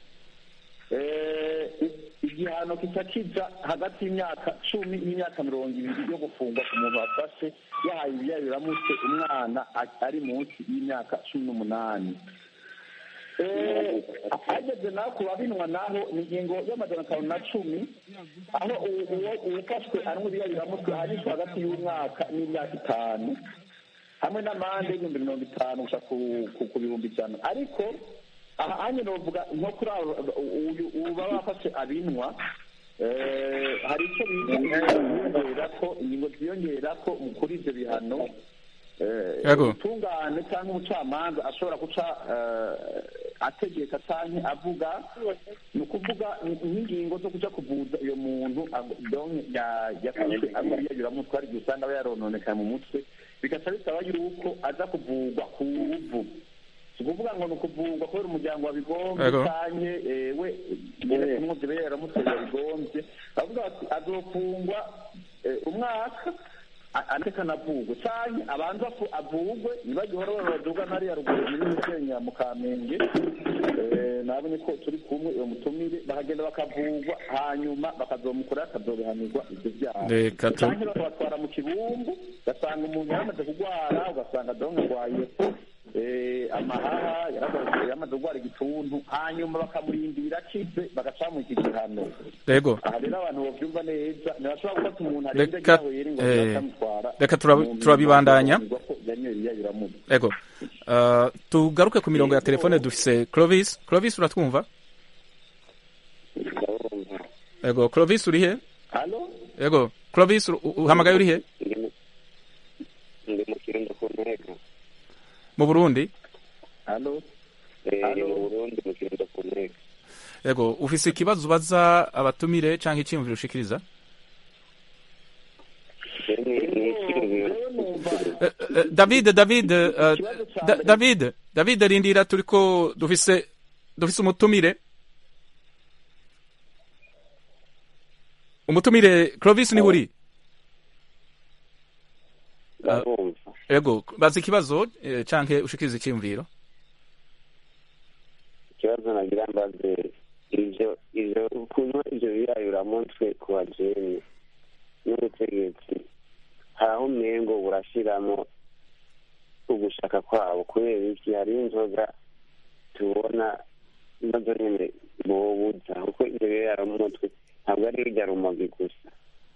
Speaker 7: eh, igihano kica kija hagati y'imyaka cumi n'imyaka mirongo ibiri yo gufungwa ku muntu wafashe yahaye ibiyayuramutwe umwana a- ari munsi y'imyaka cumi n'umunani Eh, hageze naho ku babinwa naho ni ingingo y'amajana atanu na cumi aho uwo- uwo- uwufashwe anywa ibiyayuramutwe ahanishwa hagati y'umwaka n'imyaka itanu hamwe n'amande y'ibihumbi mirongo itanu gusa ku ku- ku bihumbi ijana ariko aha hanye novuga nko kuri abo uyu ubu baba bafashe abinwa eh, hari icyo biyongera ko ingingo ziyongera ko kuri ibyo bihano eh,
Speaker 1: Yego.
Speaker 7: ubutungane cyangwa umucamanza ashobora guca eh, ategeka cyangwa avuga ni ukuvuga ni- nk'ingingo zo kuja kuvuza iyo muntu ag- donc ya- yafashwe amwe yayuramutwe hari igihe usanga aba yarononekaye mu mutwe bigaca bisaba yuko aza kuvurwa ku ruvu si ukuvuga ngo ni ukuvurwa kubera umuryango wabigombye
Speaker 1: Yego.
Speaker 7: canke eh, we nyene kumwumva ibe yaramutwe yabigombye bavuga bati azofungwa eh, umwaka a- ariko anavugwe canke abanza afu- avugwe ntibagihora babaduga nariya ruguru muri Musenyera mu Kamenge Eh, nabonye ko turi kumwe uwo mutumire bahagenda bakavugwa hanyuma bakazomukura akazobihanirwa ivyo vyaha
Speaker 1: Reka tu-
Speaker 7: canke bakabatwara mu kibumbu ugasanga umuntu yaramaze kugwara ugasanga donke agwaye eh, amahaha yaramaze yamaze kugwara igituntu hanyuma bakamurindira akize bagacamuha iki gihano
Speaker 1: yego
Speaker 7: aha rero abantu bovyumva neza ntibashobora gufata umuntu arenze
Speaker 1: Reka-
Speaker 7: ryahwere ngo
Speaker 1: eh,
Speaker 7: bakamutwara
Speaker 1: reka turabi-
Speaker 7: mu-
Speaker 1: turabibandanya.
Speaker 7: mu- ko yanyoye ibiyayuramutwe
Speaker 1: yego Uh, tugaruke ku mirongo ya telefone dufise clovis clovis uratwumva
Speaker 8: ndabumva
Speaker 1: yego clovis uri he
Speaker 7: halo
Speaker 1: yego clovis u- u- uhamagaye uri he
Speaker 8: ndi mu ndi mu kirundo ku ntego
Speaker 1: mu burundi
Speaker 7: halo
Speaker 8: Eh,
Speaker 7: Halo.
Speaker 8: mu burundi mu kirundo ku ntego
Speaker 1: yego ufise ikibazo ubaza abatumire canke iciyumviro ushikiriza
Speaker 8: rero ni ni icyiyumviro
Speaker 7: Jewe numva
Speaker 1: Eh, eh, david david eh,
Speaker 7: Ikibazo ca
Speaker 1: Da-
Speaker 7: mbere-
Speaker 1: david david rindira turiko dufise dufise umutumire umutumire clovis niho uri
Speaker 8: ndabumva
Speaker 1: yego baza ikibazo eh, canke ushikiriza iciyumviro
Speaker 8: ikibazo nagira mbaze ivyo ivyo kunywa ivyo biyayuramutwe ku bajeni n'ubutegetsi hari aho umengo burashiramo ugushaka kwabo kubera iki hariho inzoga tubona nazo nyene bobuza kuko ivyo biyayuramutwe ntabwo ari birya rumogi gusa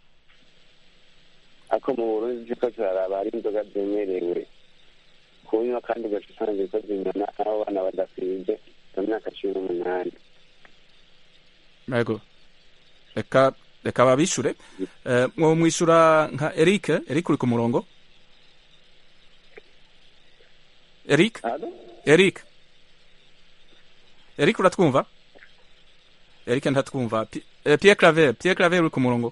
Speaker 8: ako mu burundi ziko turaraba hari inzoga zemerewe kunywa kandi ugaca usanga ziko zinyana aho abana badakwije mu myaka cumi n'umunani
Speaker 1: yego reka reka babishure Eh, mwo mwishura nka eric eric uri ku murongo eric
Speaker 7: halo
Speaker 1: eric eric uratwumva eric ntatwumva Pi- eh, pierre claver pierre claver uri ku murongo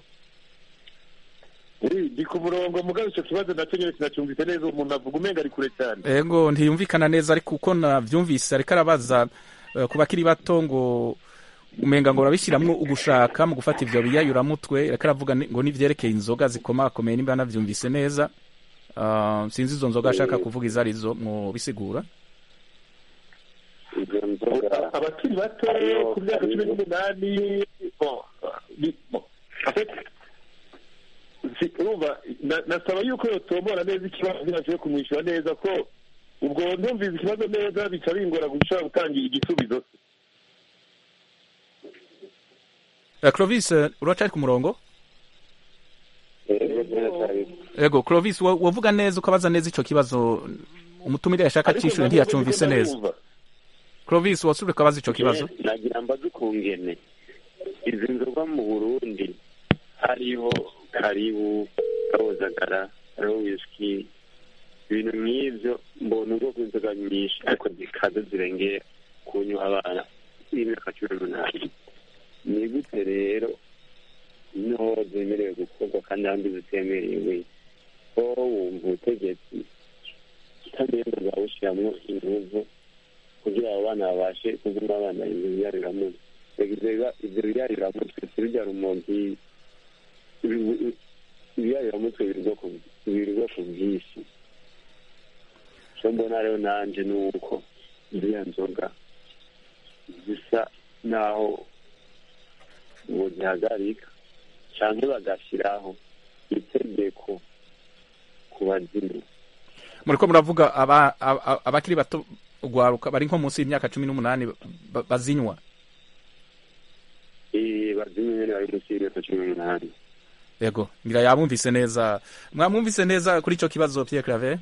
Speaker 4: ndi ku murongo mugabo icyo kibazo nacyo nyine sinacyumvise neza umuntu avuga umenga ari kure cyane
Speaker 1: ego ntiyumvikana neza ariko uko navyumvise ariko arabaza eh, ku bakiri bato ngo umenga ngo urabishyiramwo ugushaka mu gufata ivyo biyayuramutwe ariko aravuga ni- ngo nivyerekeye inzoga zikomakomeye nimba navyumvise neza Ah, sinzi izo nzoga ashaka kuvuga izo arizo mu bisigura
Speaker 8: izo nzoga
Speaker 4: abakiri bato ku myaka cumi n'umunani bon, ni- bon, en fait, si- urumva na- nasaba yuko yotomora neza ikibazo ntibashoboye kumwishyura neza ko ubwo ndumvise ikibazo neza bica bingora gushobora gutanga igisubizo
Speaker 1: Eh, clovis eh, uracari ku murongo
Speaker 8: rero ziracyari
Speaker 1: ego clovis wo- wovuga neza ukabaza neza ico kibazo umutumire yashaka
Speaker 4: Ariko
Speaker 1: cishure
Speaker 4: ntabwo
Speaker 1: ntiyacumvise
Speaker 4: ndiko
Speaker 1: neza
Speaker 4: ndumva.
Speaker 1: clovis wasubire ukabaza ico kibazo
Speaker 8: nagira mbaze ukungene izi nzoga mu burundi hariho karibu karozagara hariho wisiki ibintu nk'ivyo mbona ubwoko bw'inzoga nyinshi ariko zikaza zirengeye kunywa abana y'imyaka cumi n'umunani ni gute rero niho zemerewe gukorwa kandi ahandi zitemerewe ko wumva ubutegetsi utamenya bwawushiramwo inguvu kugira abo bana babashe kuguma abana ibyo biyaruramutwe ibyo biyaruramutwe si bijya rumogi ibiyaruramutwe biri ubwoko bwinshi icyo mbona rero nanjye ni uko ziriya nzoga zisa naho ngo zihagarika cyangwa bagashyiraho itegeko ku bazimu
Speaker 1: muriko muravuga aba- aba- abakiri bato ugwaruka bari nko munsi y'imyaka cumi n'umunani ba- bazinywa
Speaker 8: Eh, bazimu nyine bari munsi y'imyaka cumi n'umunani
Speaker 1: yego ngira yabumvise neza mwamwumvise neza kuri ico kibazo Pierre Claver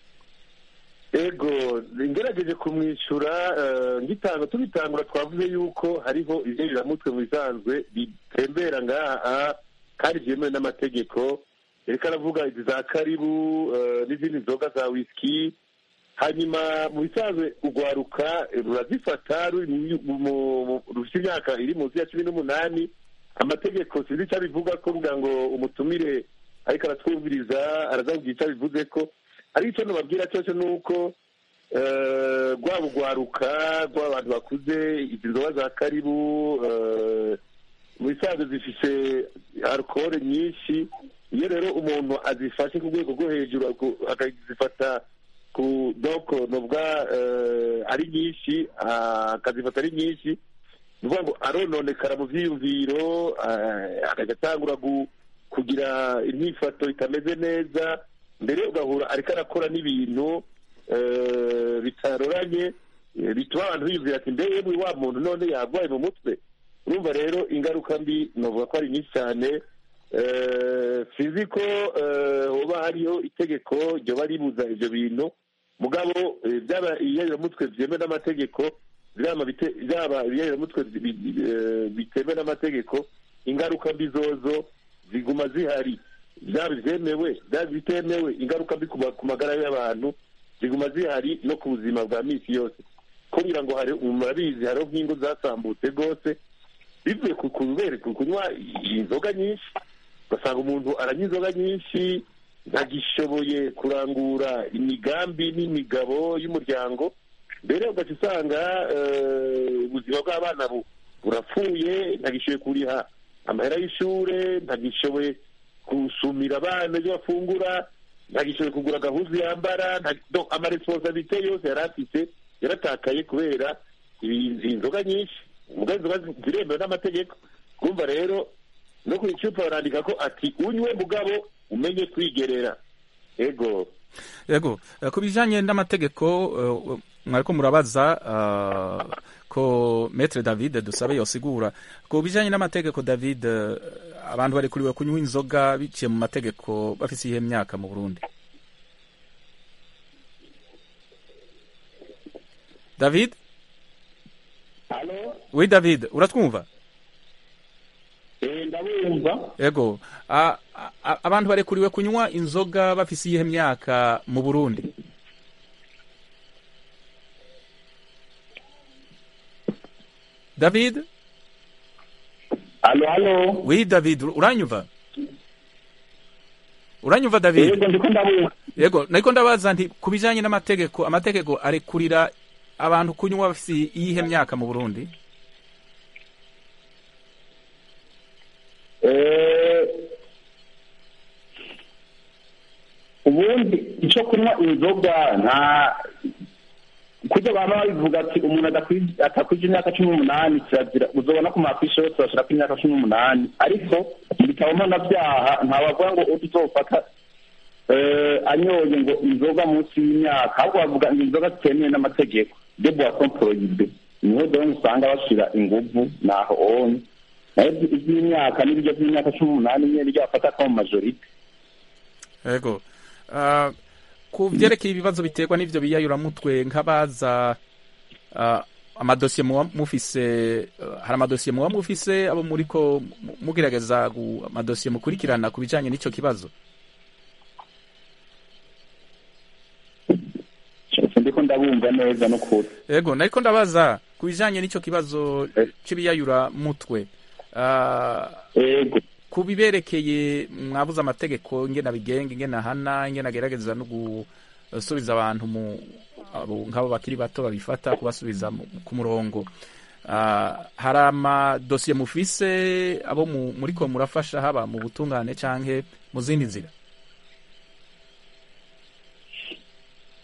Speaker 4: ego ngerageje kumwishyura eh, ngitanga tubitangura twavuze yuko hariho ibyeyiramutwe mu bisanzwe bitembera ngaha kandi byemewe n'amategeko reka aravuga izi za karibu eh, n'izindi nzoga za wisiki hanyuma mu bisanzwe urwaruka eh, rurazifata ruri mu- mu- mu- rufite imyaka iri munsi ya cumi n'umunani amategeko sinzi icyo abivuga ko kugira ngo umutumire ariko aratwumviriza arazabwira icyo abivuze ko ariko icyo nababwira cyose ni uko eh, rwaba urwaruka rwaba abantu bakuze izi nzoga za karibu eh, mu bisanzwe zifite alukoro nyinshi iyo rero umuntu azifashe ku rwego rwo hejuru aku- akazifata ku doko nubwa eh, ari nyinshi ah, akazifata ari nyinshi ni ukuvuga ngo arononekara mu byiyumviro ah, akajya atangura gu- kugira imyifato itameze neza mbere ugahura ariko arakora n'ibintu eh, bitaroranye eh, bituma abantu biyumvira ati mbere yewe wa muntu none yarwaye mu mutwe urumva rero ingaruka mbi navuga ko ari nyinshi cyane Eh, sinzi ko eh, hoba hariho itegeko ryoba ribuza ibyo bintu mugabo eh, byaba ibiyayiramutwe byemewe n'amategeko byaba bite- byaba ibiyayiramutwe bi- bi- eh, bitemewe n'amategeko ingaruka mbi zozo ziguma zihari byaba ibyemewe byaba ibitemewe ingaruka mbi ku ma- ku magara y'abantu ziguma zihari no ku buzima bwa minsi yose kugira ngo hari murabizi hariho nk'ingo zasambutse rwose bivuye ku kubera ku kunywa inzoga nyinshi ugasanga umuntu aranywa inzoga nyinshi ntagishoboye kurangura imigambi n'imigabo y'umuryango mbere ugaca usanga eh, ubuzima bw'abana bu- burapfuye ntagishoboye kuriha amahera y'ishure ntagishoboye gusumira abana ibyo bafungura ntagishoboye kugura agahuzu yambara nta- do- amaresponsabilite yose yari afite yaratakaye kubera ibi- inzoga nyinshi mugabe inzoga ziremewe n'amategeko kumva rero no ku icupa barandika ko ati unywe mugabo umenye kwigerera ego
Speaker 1: yego eh, ku bijanye n'amategeko eh, mwariko murabaza eh, ko Maître David dusabe yosigura ku bijanye n'amategeko David eh, abantu barekuriwe kunywa inzoga biciye mu mategeko bafise iyihe myaka mu Burundi David
Speaker 7: halo
Speaker 1: Oui David uratwumva
Speaker 7: eh ndabumva
Speaker 1: yego a- a- abantu barekuriwe kunywa inzoga bafise iyihe myaka mu Burundi David
Speaker 7: halo halo
Speaker 1: Oui David ur- uranyumva uranyumva David
Speaker 7: yego ndiko ndabumva
Speaker 1: yego nariko ndabaza nti ku bijanye n'amategeko amategeko arekurira abantu kunywa bafise iyihe myaka mu Burundi
Speaker 7: Eh, ubundi icyo kunywa inzoga nta kujya baba babivuga ati umuntu adakwi- atakwije imyaka cumi n'umunani kirazira uzobona ku mafishi yose bashirako imyaka cumi n'umunani ariko mu bitabo mpanabyaha ntabavuga ngo utuzofata eh, anyoye ngo inzoga munsi y'imyaka ahubwo bavuga ngo inzoga zitemewe n'amategeko de boisson prohibe niho dore usanga bashira inguvu naho onye nayo iby'imyaka n'ibiryo by'imyaka cumi n'umunani nyine niryo bafata ko mu majorite
Speaker 1: yego Ah, ku vyerekeye ibibazo biterwa n'ivyo biyayuramutwe nk'abaza ah, amadosiye muba mufise ah, hari amadosiye muba mufise abo muriko mu- mugerageza gu- amadosiye mukurikirana ku bijanye n'ico kibazo
Speaker 7: ndiko ndabumva neza n'ukuri
Speaker 1: yego nariko ndabaza ku bijanye n'ico kibazo c'ibiyayuramutwe Ah,
Speaker 7: yego
Speaker 1: ku biberekeye mwabuze amategeko ingena bigenga ingena hana ingena agerageza no gusubiza abantu mu abo nk'abo bakiri bato babifata kubasubiza mu- ku murongo Ah, hari amadosiye mufise abo mu- muriko murafasha haba mu butungane canke mu zindi nzira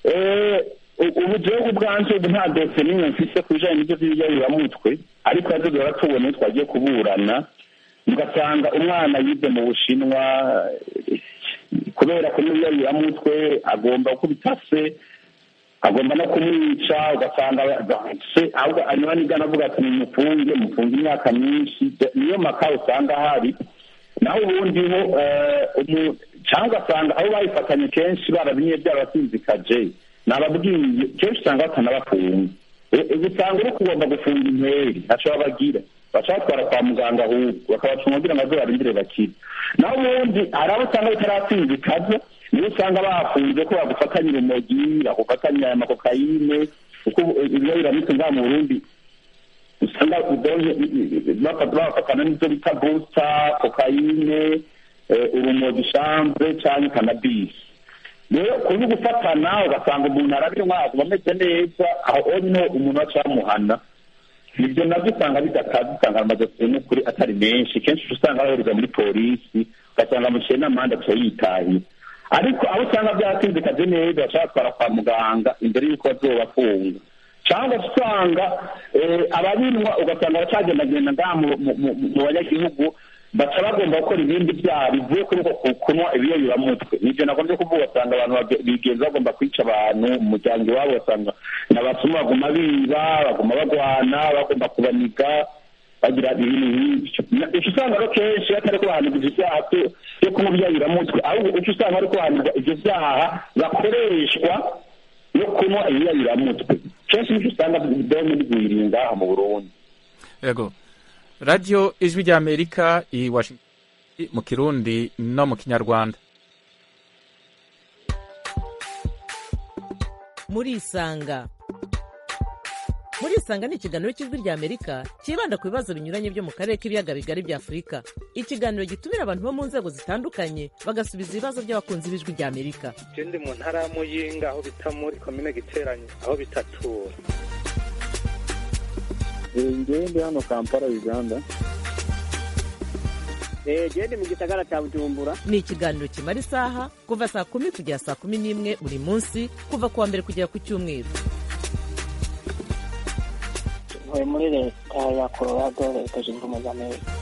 Speaker 7: ubu jewe ubwanje ubu nta dosiye n'imwe mfise ku bijanye n'ivyo vy'ibiyabiramutwe ariko yazo duhora tubona iyo twagiye kuburana ugasanga umwana yize mu bushinwa kubera ko n'ibiyabiramutwe agomba gukubita se agomba no kumwica ugasanga se ahubwo anywa nigana avuga ati nimufunge mufunge imyaka myinshi niyo maka usanga hari naho ubundi ho cyangwa ugasanga aho bayifatanye kenshi barabinye byarasinzikaje nababwiye kenshi usanga batanabafunga usanga uri kugomba gufunga interi ntaco babagira baca batwara kwa muganga ahubwo bakabacunga kugira ngo baze barindire bakire naho ubundi hari abo usanga bitarasinzikaza niyo usanga bafunze ko bagufatanya urumogi bagufatanya amakokayine kuko ibiyabiramutse ngaha mu burundi usanga bafatana n'ibyo bita busta kokayine urumogi shambre cyangwa kanabisi rero kuri gufatana ugasanga umuntu arabinywa aguma ameze neza aho niho umuntu acamuhana ibyo nabyo usanga bidakaza usanga amadosiye n'ukuri atari menshi kenshi usanga bahereza muri polisi ugasanga amuciye n'amande aca yitahiye ariko aho usanga byatinzikaje neza bashaka kwa muganga imbere y'uko bazobafunga cyangwa usanga ababinywa ugasanga bacagendagenda ngaha mu banyagihugu baca bagomba gukora ibindi byaha bivuye kuri uko kunywa ibiyobiramutwe nibyo nagombye kuvuga usanga abantu bigenza bagomba kwica abantu mu muryango iwabo basanga n'abasuma baguma biba baguma bagwana bagomba kubaniga bagira ibintu nk'ibyo uca usanga rero kenshi atari ko bahanirwa ibyaha byo kunywa ibiyobiramutwe ahubwo uca usanga ariko bahanirwa ibyo byaha bakoreshwa no kunywa ibiyobiramutwe kenshi nicyo usanga dome rigwiriye ngaha mu burundi
Speaker 1: yego radiyo ijwi rya amerika i washington mu kirundi no mu kinyarwanda
Speaker 2: murisanga murisanga ni ikiganiro cy'ijwi rya amerika cyibanda ku bibazo binyuranye byo mu karere k'ibiyaga bigari bya afurika ikiganiro gitumira abantu bo mu nzego zitandukanye bagasubiza ibibazo by'abakunzi b'ijwi rya amerika
Speaker 9: ndi mu ntara ya muyinga aho bita muri komine giteranye aho bitatura
Speaker 3: ngewe ndi hano kampala uganda
Speaker 5: gende mu gisagara cya bujumbura
Speaker 2: ni ikiganiro kimara isaha kuva saa kumi kugera saa kumi n'imwe buri munsi kuva ku wa mbere kugera ku cyumweru
Speaker 5: ntuye muri leta ya colorado leta zunze ubumwe za amerika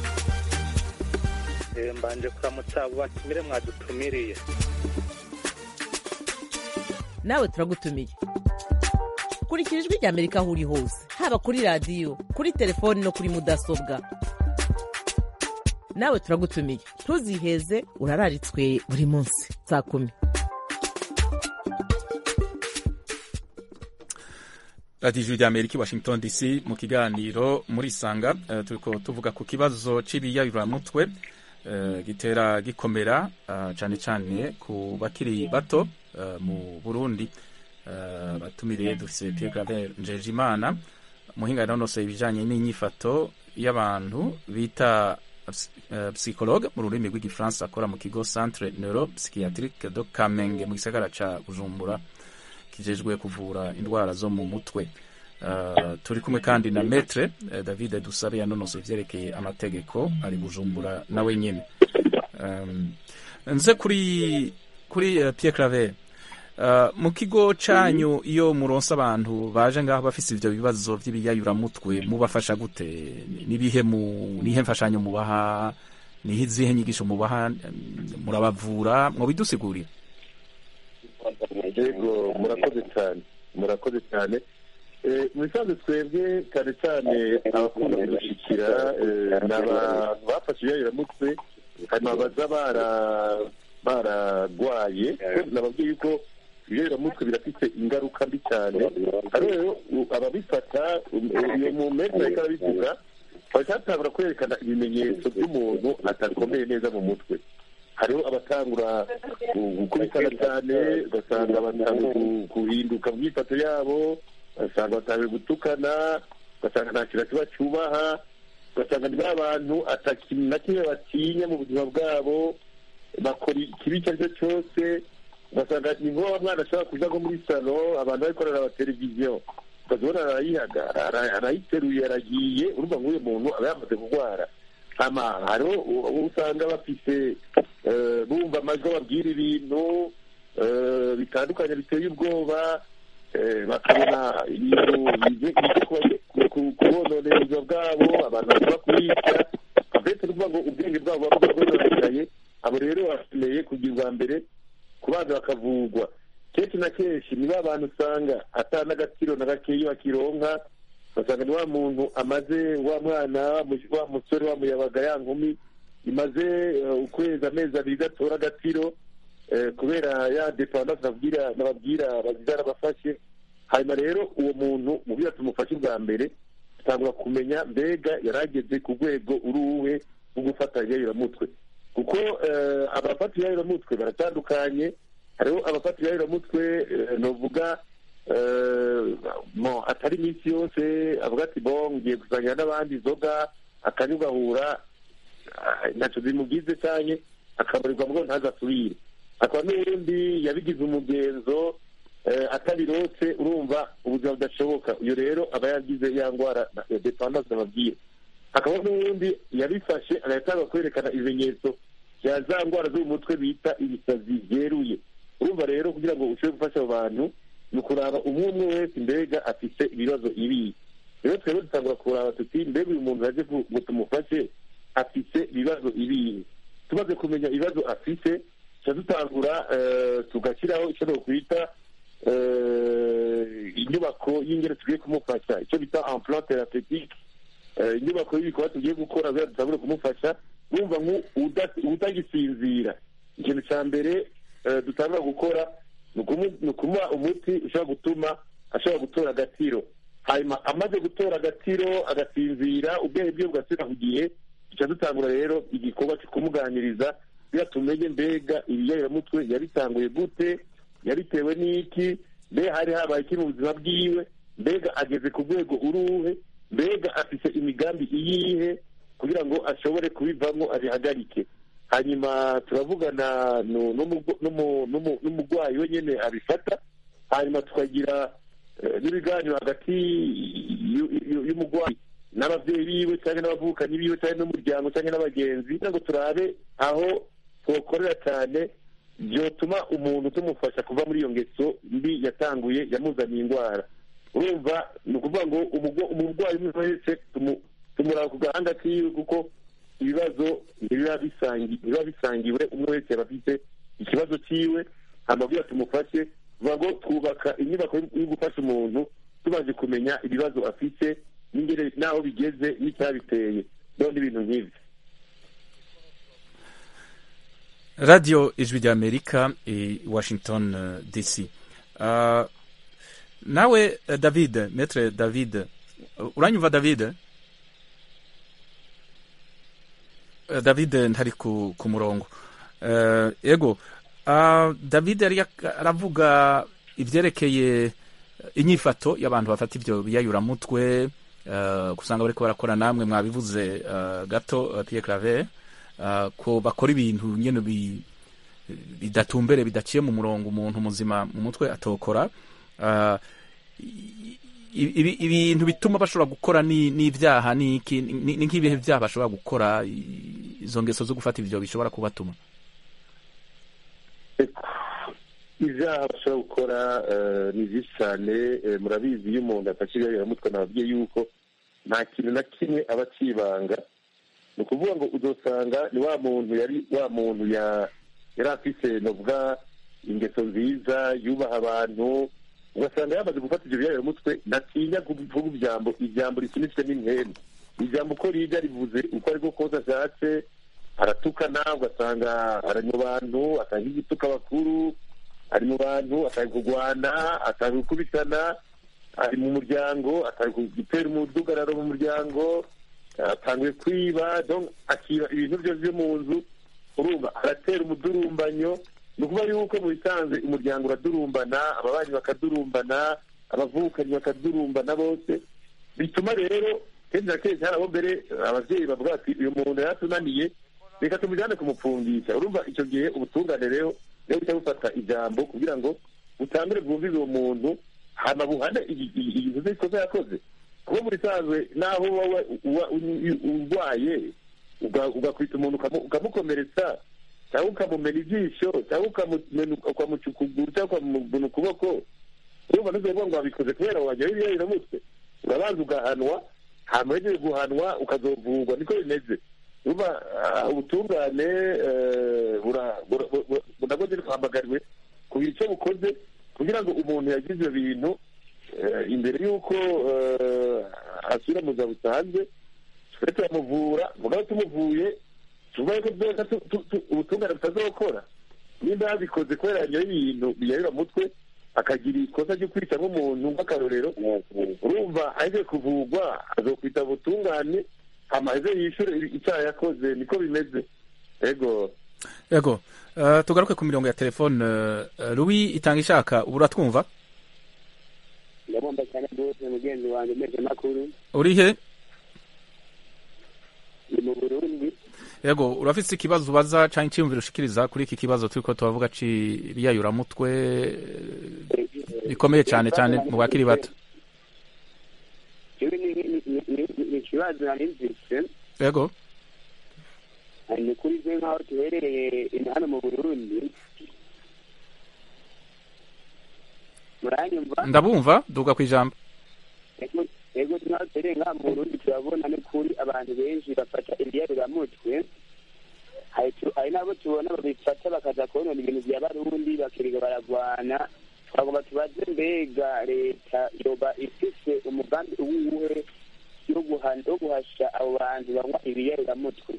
Speaker 9: mbanje kuramutsa abo batumire mwadutumiriye
Speaker 2: nawe turagutumiye kurikira ijwi rya amerika aho uri hose haba kuri radiyo kuri telefoni no kuri mudasobwa nawe turagutumiye ntuziheze urararitswe buri munsi saa kumi
Speaker 1: radiyo ijwi rya amerika i washington dc mu kiganiro muri sanga uh, turiko tuvuga ku kibazo c'ibiyayuramutwe uh, gitera gikomera uh, cane cane ku bakiri bato uh, mu burundi uh, batumiriye dufise pierre claver njejimana muhinga yanonoseye ibijanye n'inyifato y'abantu bita uh, psychologue mu rurimi rw'igifaransa akora mu kigo centre neuropsychiatrique de kamenge mu gisagara ca bujumbura kijejwe kuvura indwara zo mu mutwe uh, turi kumwe kandi na metre uh, david dusabe yanonosoye ivyerekeye amategeko ari bujumbura nawe nyene um, nze kuri kuri uh, pierre claver Uh, mu kigo canyu iyo muronsa abantu baje ngaho bafise ivyo bibazo vy'ibiyayuramutwe mubafasha gute nibihe mu nihe mfashanyo mubaha nihe izihe nyigisho mubaha murabavura mwobidusigurira
Speaker 4: yego murakoze cyane murakoze cyane mu bisanzwe twebwe cyane cyane abakunda kudushyikira ni abantu bafashe ibiyayuramutwe hanyuma baza baragwaye nababwiye yuko ibiyayuramutwe birafite ingaruka mbi cyane rero ababifata uyu mumezi ariko arabivuga bacyatangura kwerekana ibimenyetso by'umuntu atakomeye neza mu mutwe hariho abatangura gukubitana cyane ugasanga batanga guhinduka mu myifato yabo ugasanga batangiye gutukana ugasanga nta kintu kiba cyubaha ugasanga ni abantu atakintu na kimwe batinya mu buzima bwabo bakora ikibi icyo ari cyo cyose ugasanga ni ngombwa mwana ashobora kuja nko muri salo abantu bari korera amateleviziyo ukazibona arayihaga arayiteruye aragiye urumva nk'uyu muntu aba yamaze kurwara hama hariho usanga bafise bumva amajwi ababwira ibintu eh, bitandukanye biteye ubwoba eh, bakabona ibintu bije bije kuba- ku- ku- kubononera ubuzima bwabo abantu bashobora kubica avete ni ukuvuga ngo ubwenge bwabo buba bwononekaye abo rero bakeneye kugirwa mbere kubanza bakavugwa kenshi na kenshi ni ba bantu usanga ata n'agaciro na gakeya bakironka ugasanga ni wa muntu amaze wa mwana wa mu- wa musore wa muyabaga ya nkumi imaze eh, ukwezi amezi abiri gatora agaciro eh, kubera ya dependance nababwira nababwira bagize arabafashe hanyuma rero uwo muntu mu byo tumufashe bwa mbere tutangura kumenya mbega yarageze ku rwego uruhe rwo gufata mutwe kuko eh, abafata mutwe baratandukanye hariho abafata ibiyayiramutwe eh, novuga eh, mo atari iminsi yose avuga ati bo ngiye gusangira n'abandi inzoga akanywa ugahura ah, ntacyo zimugize cyane akabarirwa ngo ntazasubire akaba n'ubundi yabigize umugenzo eh, atabirotse urumva ubuzima budashoboka uyu rero aba yagize ya ndwara ya dependance nababwiye hakaba n'ubundi yabifashe agatanga kwerekana ibimenyetso bya za ndwara zo mu mutwe bita ibisazi byeruye urumva rero kugira ngo ushobore gufasha abo bantu ni ukuraba umwe umwe wese mbega afite ibibazo ibihe rero twebwe dutangura kuraba tuti mbega uyu muntu yaje ku- ngo tumufashe afite ibibazo ibihe tumaze kumenya ibibazo afite tuca dutangura eh, tugashyiraho icyo nokwita eh, inyubako y'ingero tugiye kumufasha icyo bita emplan thérapeutique Eh, inyubako y'ibikorwa tugiye gukora kugira dutangure kumufasha wumva nk'utagisinzira ikintu cya mbere eh, dutangura gukora ni ukumu- ni ukumuha umuti ushobora gutuma ashobora gutora agatiro hanyuma amaze gutora agatiro agasinzira ubwenge bwiwe bugasubira ku gihe duca dutangura rero igikorwa cyo kumuganiriza kugira tumenye mbega ibiyayiramutwe yabitanguye gute yabitewe n'iki mbega hari habaye iki mu buzima bwiwe mbega ageze ku rwego uruhe mbega afite imigambi iyihe kugira ngo ashobore kubivamo abihagarike hanyuma turavugana nu- n'umugo- n'umu- n'umu- n'umurwayi we nyine abifata hanyuma tukagira eh, n'ibiganiro hagati y'u- y'u- y'umurwayi n'ababyeyi biwe cyangwa n'abavukanyi biwe cyangwa n'umuryango cyangwa n'abagenzi kugira ngo turabe aho twokorera cyane byotuma umuntu tumufasha kuva muri iyo ngeso mbi yatanguye yamuzaniye indwara urumva ni ukuvuga ngo umugo- umurwayi umwe wese tumu- tumuraba ku gahanga kiwe kuko ibibazo ntibiba bisangi- ntibiba bisangiwe umwe wese yaba afite ikibazo cyiwe amabwira tumufashe vuga ngo twubaka inyubako yo- yo gufasha umuntu tumaze kumenya ibibazo afite n'ingere n'aho bigeze n'icyabiteye none ibintu nk'ibyo
Speaker 1: radiyo ijwi ry'amerika i washington eh, dc Ah, nawe eh, david metre david eh, uranyumva david Eh, david ntari ku, ku murongo Eh, ego Ah, david yari yak- aravuga ibyerekeye inyifato y'abantu bafata ibyo biyayuramutwe eh, usanga bariko barakora namwe mwabivuze eh, gato eh, Pierre Claver eh, ko bakora ibintu nyene bi bidatumbere bidaciye mu murongo umuntu muzima mu mutwe atokora Ah, i- ibi- ibintu bituma bashobora gukora ni- n'ibyaha ni iki? ni ni nk'ibihe byaha bashobora gukora i- izo ngeso zo gufata ibyo bishobora kubatuma
Speaker 4: ibyaha bashobora gukora eh, ni byinshi cyane eh, murabizi iyo umuntu afashe ibiyayiramutwe nababwiye yuko nta kintu na kimwe aba akibanga ni ukuvuga ngo uzosanga ni wa muntu yari wa muntu ya- yari afise novuga ingeso nziza yubaha abantu ugasanga yamaze gufata ibyo biyayiramutwe ntatinya kuvuga ijambo ijambo risunitswe n'intemu ijambo uko riga rivuze uko ari bwo kose ashatse aratukana ugasanga ari mu bantu atanga igituka abakuru ari mu bantu atanga kurwana atanga gukubitana ari mu muryango atanga gutera umudugararo mu muryango atanguye kwiba donc akiba ibintu byose byo mu nzu urumva aratera umudurumbanyo ni ukuvuga yuko mu bisanzwe umuryango uradurumbana ababanyi bakadurumbana abavukanyi bakadurumbana bose bituma rero kenshi na kenshi hari abo mbere ababyeyi bavuga bati uyu muntu yaratunaniye reka tumujyane kumupfungisha urumva icyo gihe ubutungane rero rero buhita bufata ijambo kugira ngo butangire bwumvize uwo muntu hama buhane ibintu by'ikosa yakoze kuba muri sanzwe naho wowe uba urwaye ugakwita umuntu ukamukomeretsa cyangwa ukamumena ijisho cyangwa ukamumena ukamuca ukuguru cyangwa ukamumena ukuboko urumva ntuzovuga ngo wabikoze kubera wanyoye ibiyayuramutwe urabanza ugahanwa hama uhejeje guhanwa ukazovurwa niko bimeze urumva ah, ubutungane eh, bura- bura- bura- nabwo nyine buhamagariwe kugira icyo bukoze kugira ngo umuntu yagize ibyo bintu eh, imbere y'uko eh, asubira mu buzima busanzwe twe turamuvura mugabo tumuvuye tuvuga yuko byose tu- tu- tu- ubutungane butazokora nimba yabikoze kubera yanyoye ibintu biyayura mutwe akagira ikosa ryo kwita nk'umuntu nk'akarorero urumva aje kuvugwa azokwita ubutungane hama aze yishure icyaha yakoze niko bimeze ego
Speaker 1: yego uh, tugaruke ku mirongo ya telefone uh, Louis itanga ishaka ubu uratwumva
Speaker 8: ndabumva cyane rwose mugenzi wanjye umeze makuru
Speaker 1: uri he
Speaker 8: ni mu burundi
Speaker 1: yego urafise ikibazo ubaza canke iciyumviro ushikiriza kuri iki kibazo turiko turavuga c'iriyayuramutwe bikomeye cane cane mu bakiri bato
Speaker 8: jewe ni- ni- ni- ni- ni ikibazo nari mvise
Speaker 1: yego
Speaker 8: ni kuri ze nk'aho tuherereye ino hano mu burundi muranyumva
Speaker 1: ndabumva duga kw'ijambo
Speaker 8: Ego- ego nk'aho tuherereye nk'aha mu burundi turabona ni kuri abantu benshi bafata ibiyaruramutwe hari tu- hari n'abo tubona babifata bakaza konona ibintu bya barundi bakirirwa baragwana twagomba tubaze mbega leta yoba ifise umugambi uwuhe yo guhana wo guhasha abo bantu banywa ibiyaruramutwe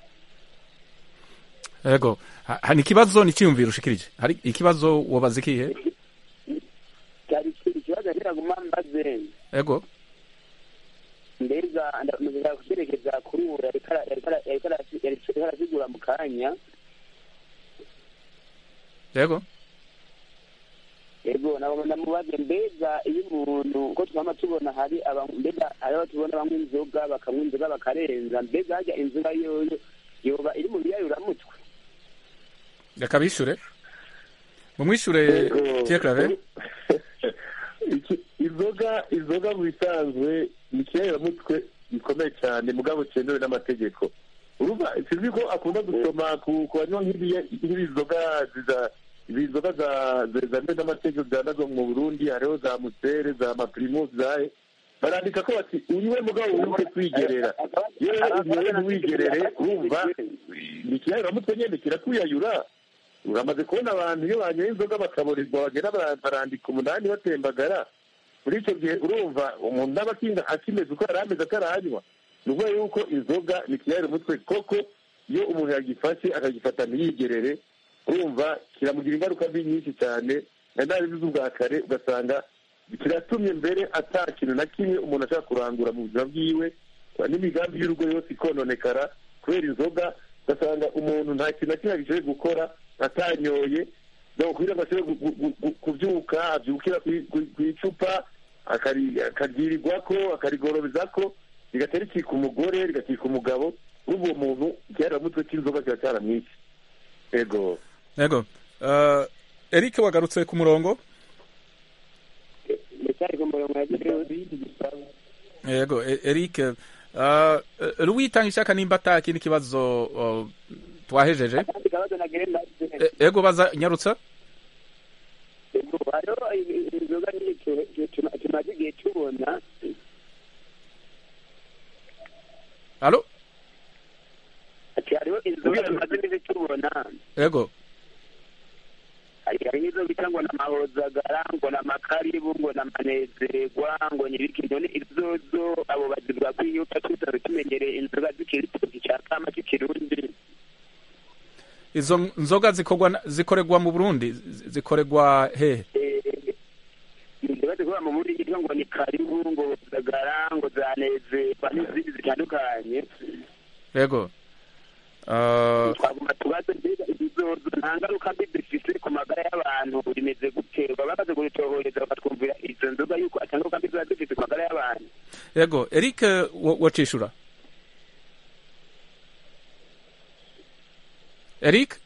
Speaker 1: yego Ha- hari ikibazo ni iciyumviro ushikirije hari ikibazo wobaza ikihe
Speaker 8: cyari ikibazo ntiraguma mbaze
Speaker 1: yego
Speaker 8: mbega ndashaka kucyerekeza kuri ubu yariko ara- yariko ara- yariko arasi- yariko arasigura mu kanya
Speaker 1: yego
Speaker 8: ego nabo ndamubaze mbega iyo umuntu uko twama tubona hari aba- mbega hariho tubona banywa inzoga bakanywa inzoga bakarenza mbega harya inzoga yoyo yoba iri mu biyayuramutwe
Speaker 1: reka bishure mumwishure Pierre Claver
Speaker 4: Iki- inzoga inzoga mu bisanzwe ni ikiyayiramutwe gikomeye cyane mugabo cyemewe n'amategeko urumva sinzi ko akunda gusoma ku ku banywa nk'ibiya- nk'ibizoga ziza izi nzoga za za- zemewe n'amategeko zandazwa mu burundi hariho za musere za mapirimusi zahe barandika ko bati unywe mugabo wibuke kwigerera iyo rero unyoye ntiwigerere urumva ni ikiyayiramutwe nyine kirakuyayura uramaze kubona abantu iyo banyoye inzoga bakaburirwa bagera bara- barandika umunani batembagara muri icyo gihe urumva umuntu ntaba akinga akimeze uko yari ameze atarahanywa ni ukuvuga yuko inzoga ni ikiyayira umutwe koko iyo umuntu yagifashe akagifata ntiyigerere urumva kiramugira ingaruka mbi nyinshi cyane na nabivuze ubwa kare ugasanga kiratumye mbere ata kintu na kimwe umuntu ashaka kurangura mu buzima bwiwe n'imigambi y'urugo yose ikononekara kubera inzoga ugasanga umuntu nta kintu na kimwe agishoboye gukora atanyoye donc kugira ngo ashobore gu- gu- gu- kubyuka abyukira ku- ku- ku icupa akari- akaryirirwako akarigorobezako rigatera ikika umugore rigakika umugabo urumva uwo muntu ikiyaramutwe cy'inzoga kiba cyaramwishe ego
Speaker 1: yego uh, Eric wagarutse ku murongo
Speaker 8: ndacyari ku murongo yagezeho
Speaker 1: yego E- Eric uh, Louis tanga ishaka nimba ata kindi kibazo uh, twahejeje
Speaker 8: akandi kabazo nagenda
Speaker 1: E- ego baza nyarutsa
Speaker 8: ego hariho inzoga nyinshi tu- tu- tuma- tumaze igihe tubona
Speaker 1: alo
Speaker 8: ati hariho inzoga tumaze igihe tubona
Speaker 1: yego
Speaker 8: hari hari n'izo bita ngo n'amahozagara ngo n'amakaribu ngo n'amanezerwa ngo n'ibiki none izozo abo bagirwa kwiyuka tutari tumenyereye inzoga zikiri tuzi cya kama cy'ikirundi
Speaker 1: izo nzoga zikorwa na- zikorerwa mu Burundi zi- zikorerwa hehe
Speaker 8: inzoga zikorwa mu muri yitwa ngo ni karibu ngo zagara ngo zanezerwa n'izindi zitandukanye
Speaker 1: yego uh,
Speaker 8: twagomba tubaze mbega izizozo nta ngaruka mbi zifise ku magara y'abantu rimeze gute baba bamaze kubitohoreza bakatwumvira izo nzoga yuko ata ngaruka mbi ziba zifise ku magara y'abantu
Speaker 1: yego Eric wo- wocishura Eric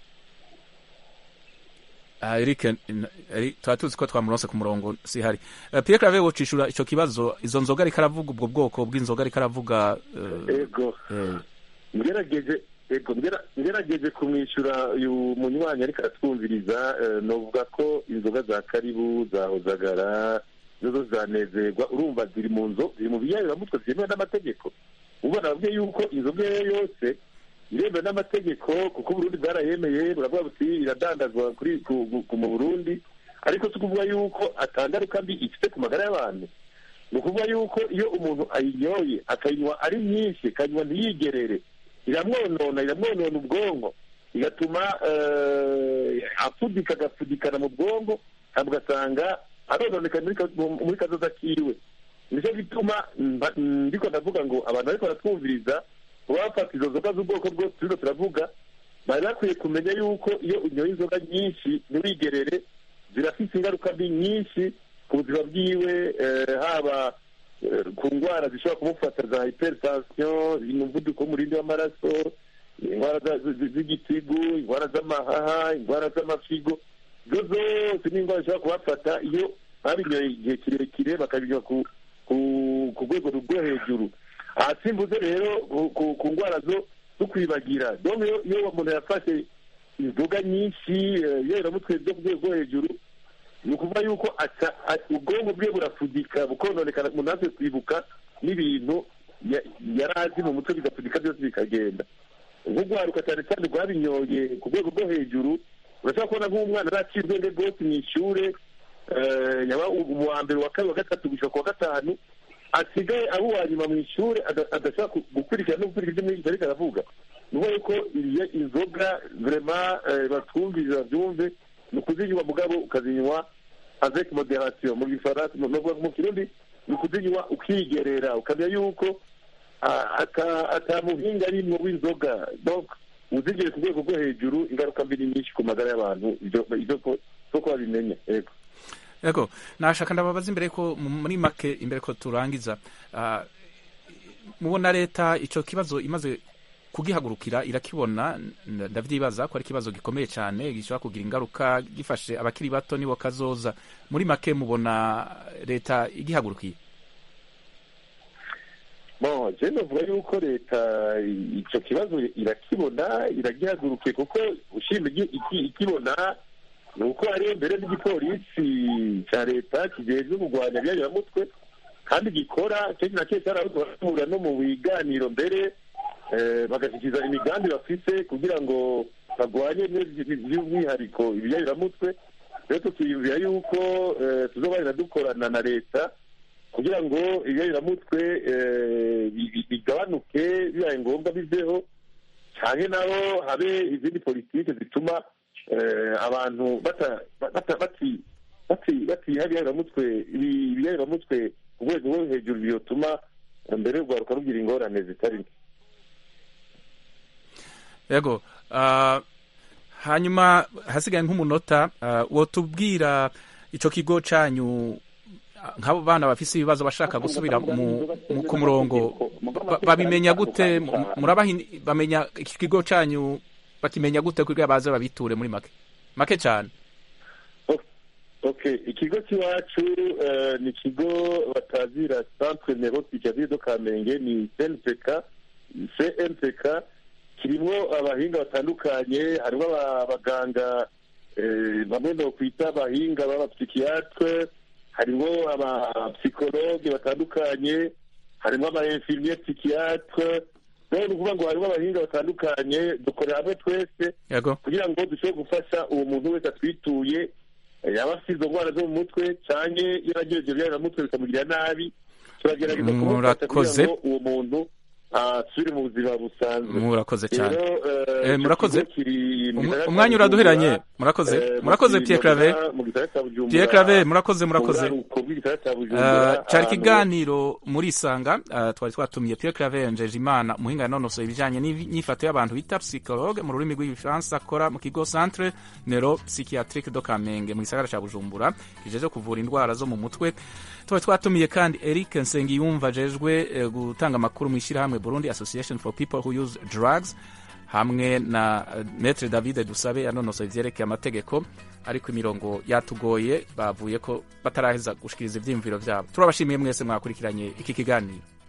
Speaker 1: Ah, Eric n- Eric tuba tuzi ko twamuronse ku murongo si hari uh, Pierre Claver wocishura ico kibazo izo nzoga ariko aravuga ubwo bwoko bw'inzoga ariko aravuga uh,
Speaker 4: ego
Speaker 1: eh,
Speaker 4: ngerageje yego ngera- ngerageje kumwishyura uyu munywanyi ariko aratwumviriza eh, novuga ko inzoga za karibu za hozagara nazo zanezerwa urumva ziri mu nzo ziri mu biyayiramutwe byemewe n'amategeko ubona nabwiye yuko inzoga iyo ariyo yose iremewe n'amategeko kuko uburundi bwarayemeye buravuga buti iradandazwa kuri ku- ku- ku- mu burundi ariko si ukuvuga yuko atangaruka mbi ifite ku magara y'abantu ni ukuvuga yuko iyo umuntu ayinyoye akayinywa ari myinshi akayinywa ntiyigerere iramwonona iramwonona ubwonko igatuma eh, apfudika agapfudikana mu bwonko ntabwo ugasanga arononeka muri ka- mu- muri kazoza kiwe nicyo gituma mba- ndiko ndavuga ngo abantu bariko baratwumviriza kuba bafata izo nzoga z'ubwoko bwose turiko turavuga bari bakwiye kumenya yuko iyo unyoye inzoga nyinshi ntiwigerere zirafite ingaruka mbi nyinshi ku buzima bwiwe eh, haba eh, ku ndwara zishobora kumufata za hypertension umuvuduko w'umurindi w'amaraso indwara za- zi- zi- z'igitigu indwara z'amahaha indwara z'amafigo izo zose ni indwara zishobora kubafata iyo babinyoye igihe kirekire bakabinywa ku ku ku rwego rwo hejuru aha simbuze rero ku- ku- ku ndwara zo zo kwibagira donc iyo iyo umuntu yafashe inzoga nyinshi eh, yeramutwe zo ku rwego rwo hejuru ni ukuvuga yuko aca- a- ubwonko bwe burafudika bukononekana umuntu ntaze kwibuka n'ibintu ya- yari azi mu mutwe bigapfudika byose bikagenda nk'urwaruka cyane cyane rwabinyoye ku rwego rwo hejuru urashobora kubona nk'umwana araciye ubwenge rwose mu ishure eh, yaba mu wa mbere wa kabiri wa gatatu gushika ku wa gatanu asigaye ari uwa nyuma mu ishure ada- adashobora ku- gukurikira no gukurikira ibyo mwigisha ariko aravuga ni ukuvuga yuko iyo inzoga vrema batwumviriza babyumve ni ukuzinywa mugabo ukazinywa avec moderation mu gifaransa mu mu- mu kirundi ni ukuzinywa ukigerera ukamenya yuko ah, ata ata muhinga arimwo w'inzoga donc uzigere ku rwego rwo hejuru ingaruka mbi ni nyinshi ku magara y'abantu ibyo ibyo ko ko babimenya yego
Speaker 1: yego nashaka ndababaza imbere ko mu- muri make imbere ko turangiza ah, mubona leta ico kibazo imaze kugihagurukira irakibona n- ndavyibaza ko ari ikibazo gikomeye cyane gishobora kugira ingaruka gifashe abakiri bato nibo kazoza muri make mubona leta igihagurukiye
Speaker 4: bon je novuga yuko leta i- ico kibazo irakibona iragihagurukiye kuko ushima igi- iki- ikibona ni uko hariyo mbere n'igipolisi ca leta kijejwe kurwanya ibyayiramutwe kandi gikora kenshi na kenshi harahura no mu biganiro mbere eh, bagashyikiza imigambi bafise kugira ngo barwanye n'ibi- by'umwihariko ibyayiramutwe rero tukiyumvira yuko eh, tuzobarira dukorana na leta kugira ngo ibyayiramutwe eh, bi- bi- bigabanuke bibaye ngombwa biveho cyane nabo habe izindi politiki zituma eh, abantu bata- bata- bati- bati- batiha ibyayiramutwe ibi- ibyayiramutwe ku rwego rwo hejuru byotuma eh, mbere urwaruka rugira ingorane zitari nke
Speaker 1: yego ah, hanyuma hasigaye nk'umunota ah, wotubwira ico kigo canyu ah, nk'abo bana bafise ibibazo bashaka gusubira mu, mu, ku murongo ba- babimenya gute Mu- murabaha in- bamenya iki kigo canyu bakimenya gute kugira baze babiture muri make make cyane
Speaker 4: okay ikigo cy'iwacu eh, ni ikigo batazira centre neuropsychiatrie do kamenge ni cnpk cnpk kirimo abahinga batandukanye harimo aba- abaganga eh, bamwe no kwita abahinga b'abapsychiatre harimo abapsikologe batandukanye harimo aba infirmier psychiatre rero ni ukuvuga ngo harimo abahinga batandukanye dukorera hamwe twese
Speaker 1: yego
Speaker 4: kugira ngo dushobore gufasha uwo muntu wese atwituye eh, yaba afite izo ndwara zo mu mutwe canke iyo agira ivyo byayiramutwe bikamugirira nabi turagerageza kumufasha kugira
Speaker 1: Murakoze.
Speaker 4: ngo uwo muntu asubire mu buzima busanzwe
Speaker 1: murakoze cyane
Speaker 4: rero eh,
Speaker 1: Eh,
Speaker 4: ico
Speaker 1: murakoze.
Speaker 4: kigo kiri mu
Speaker 1: Um-
Speaker 4: gisagara ca
Speaker 1: umwanya uraduheranye
Speaker 4: Bujumbura,
Speaker 1: murakoze
Speaker 4: eh,
Speaker 1: murakoze
Speaker 4: mu
Speaker 1: Pierre Claver
Speaker 4: Bujumbura, mu gisagara ca Bujumbura,
Speaker 1: Pierre Claver murakoze murakoze
Speaker 4: mu buraruko bw'igisagara ca
Speaker 1: Uh,
Speaker 4: Bujumbura,
Speaker 1: cyari
Speaker 4: ahantu-
Speaker 1: ikiganiro muri isanga uh, twari twatumiye Pierre Claver Njejimana umuhinga yanonosoye ibijanye n'inyifato y'abantu bita psychologue mu rurimi rw'igifaransa akora mu kigo Centre Neuro Psychiatrique do Kamenge mu gisagara ca Bujumbura kijeje kuvura indwara zo mu mutwe twari twatumiye kandi Eric Nsengiyumva ajejwe eh, gutanga amakuru mu ishyirahamwe Burundi Association for People Who Use Drugs hamwe na eh, Maître David Dusabe yanonosoye ivyerekeye amategeko ariko imirongo yatugoye bavuye ko bataraheza gushikiriza ivyiyumviro vyabo turabashimiye mwese mwakurikiranye iki kiganiro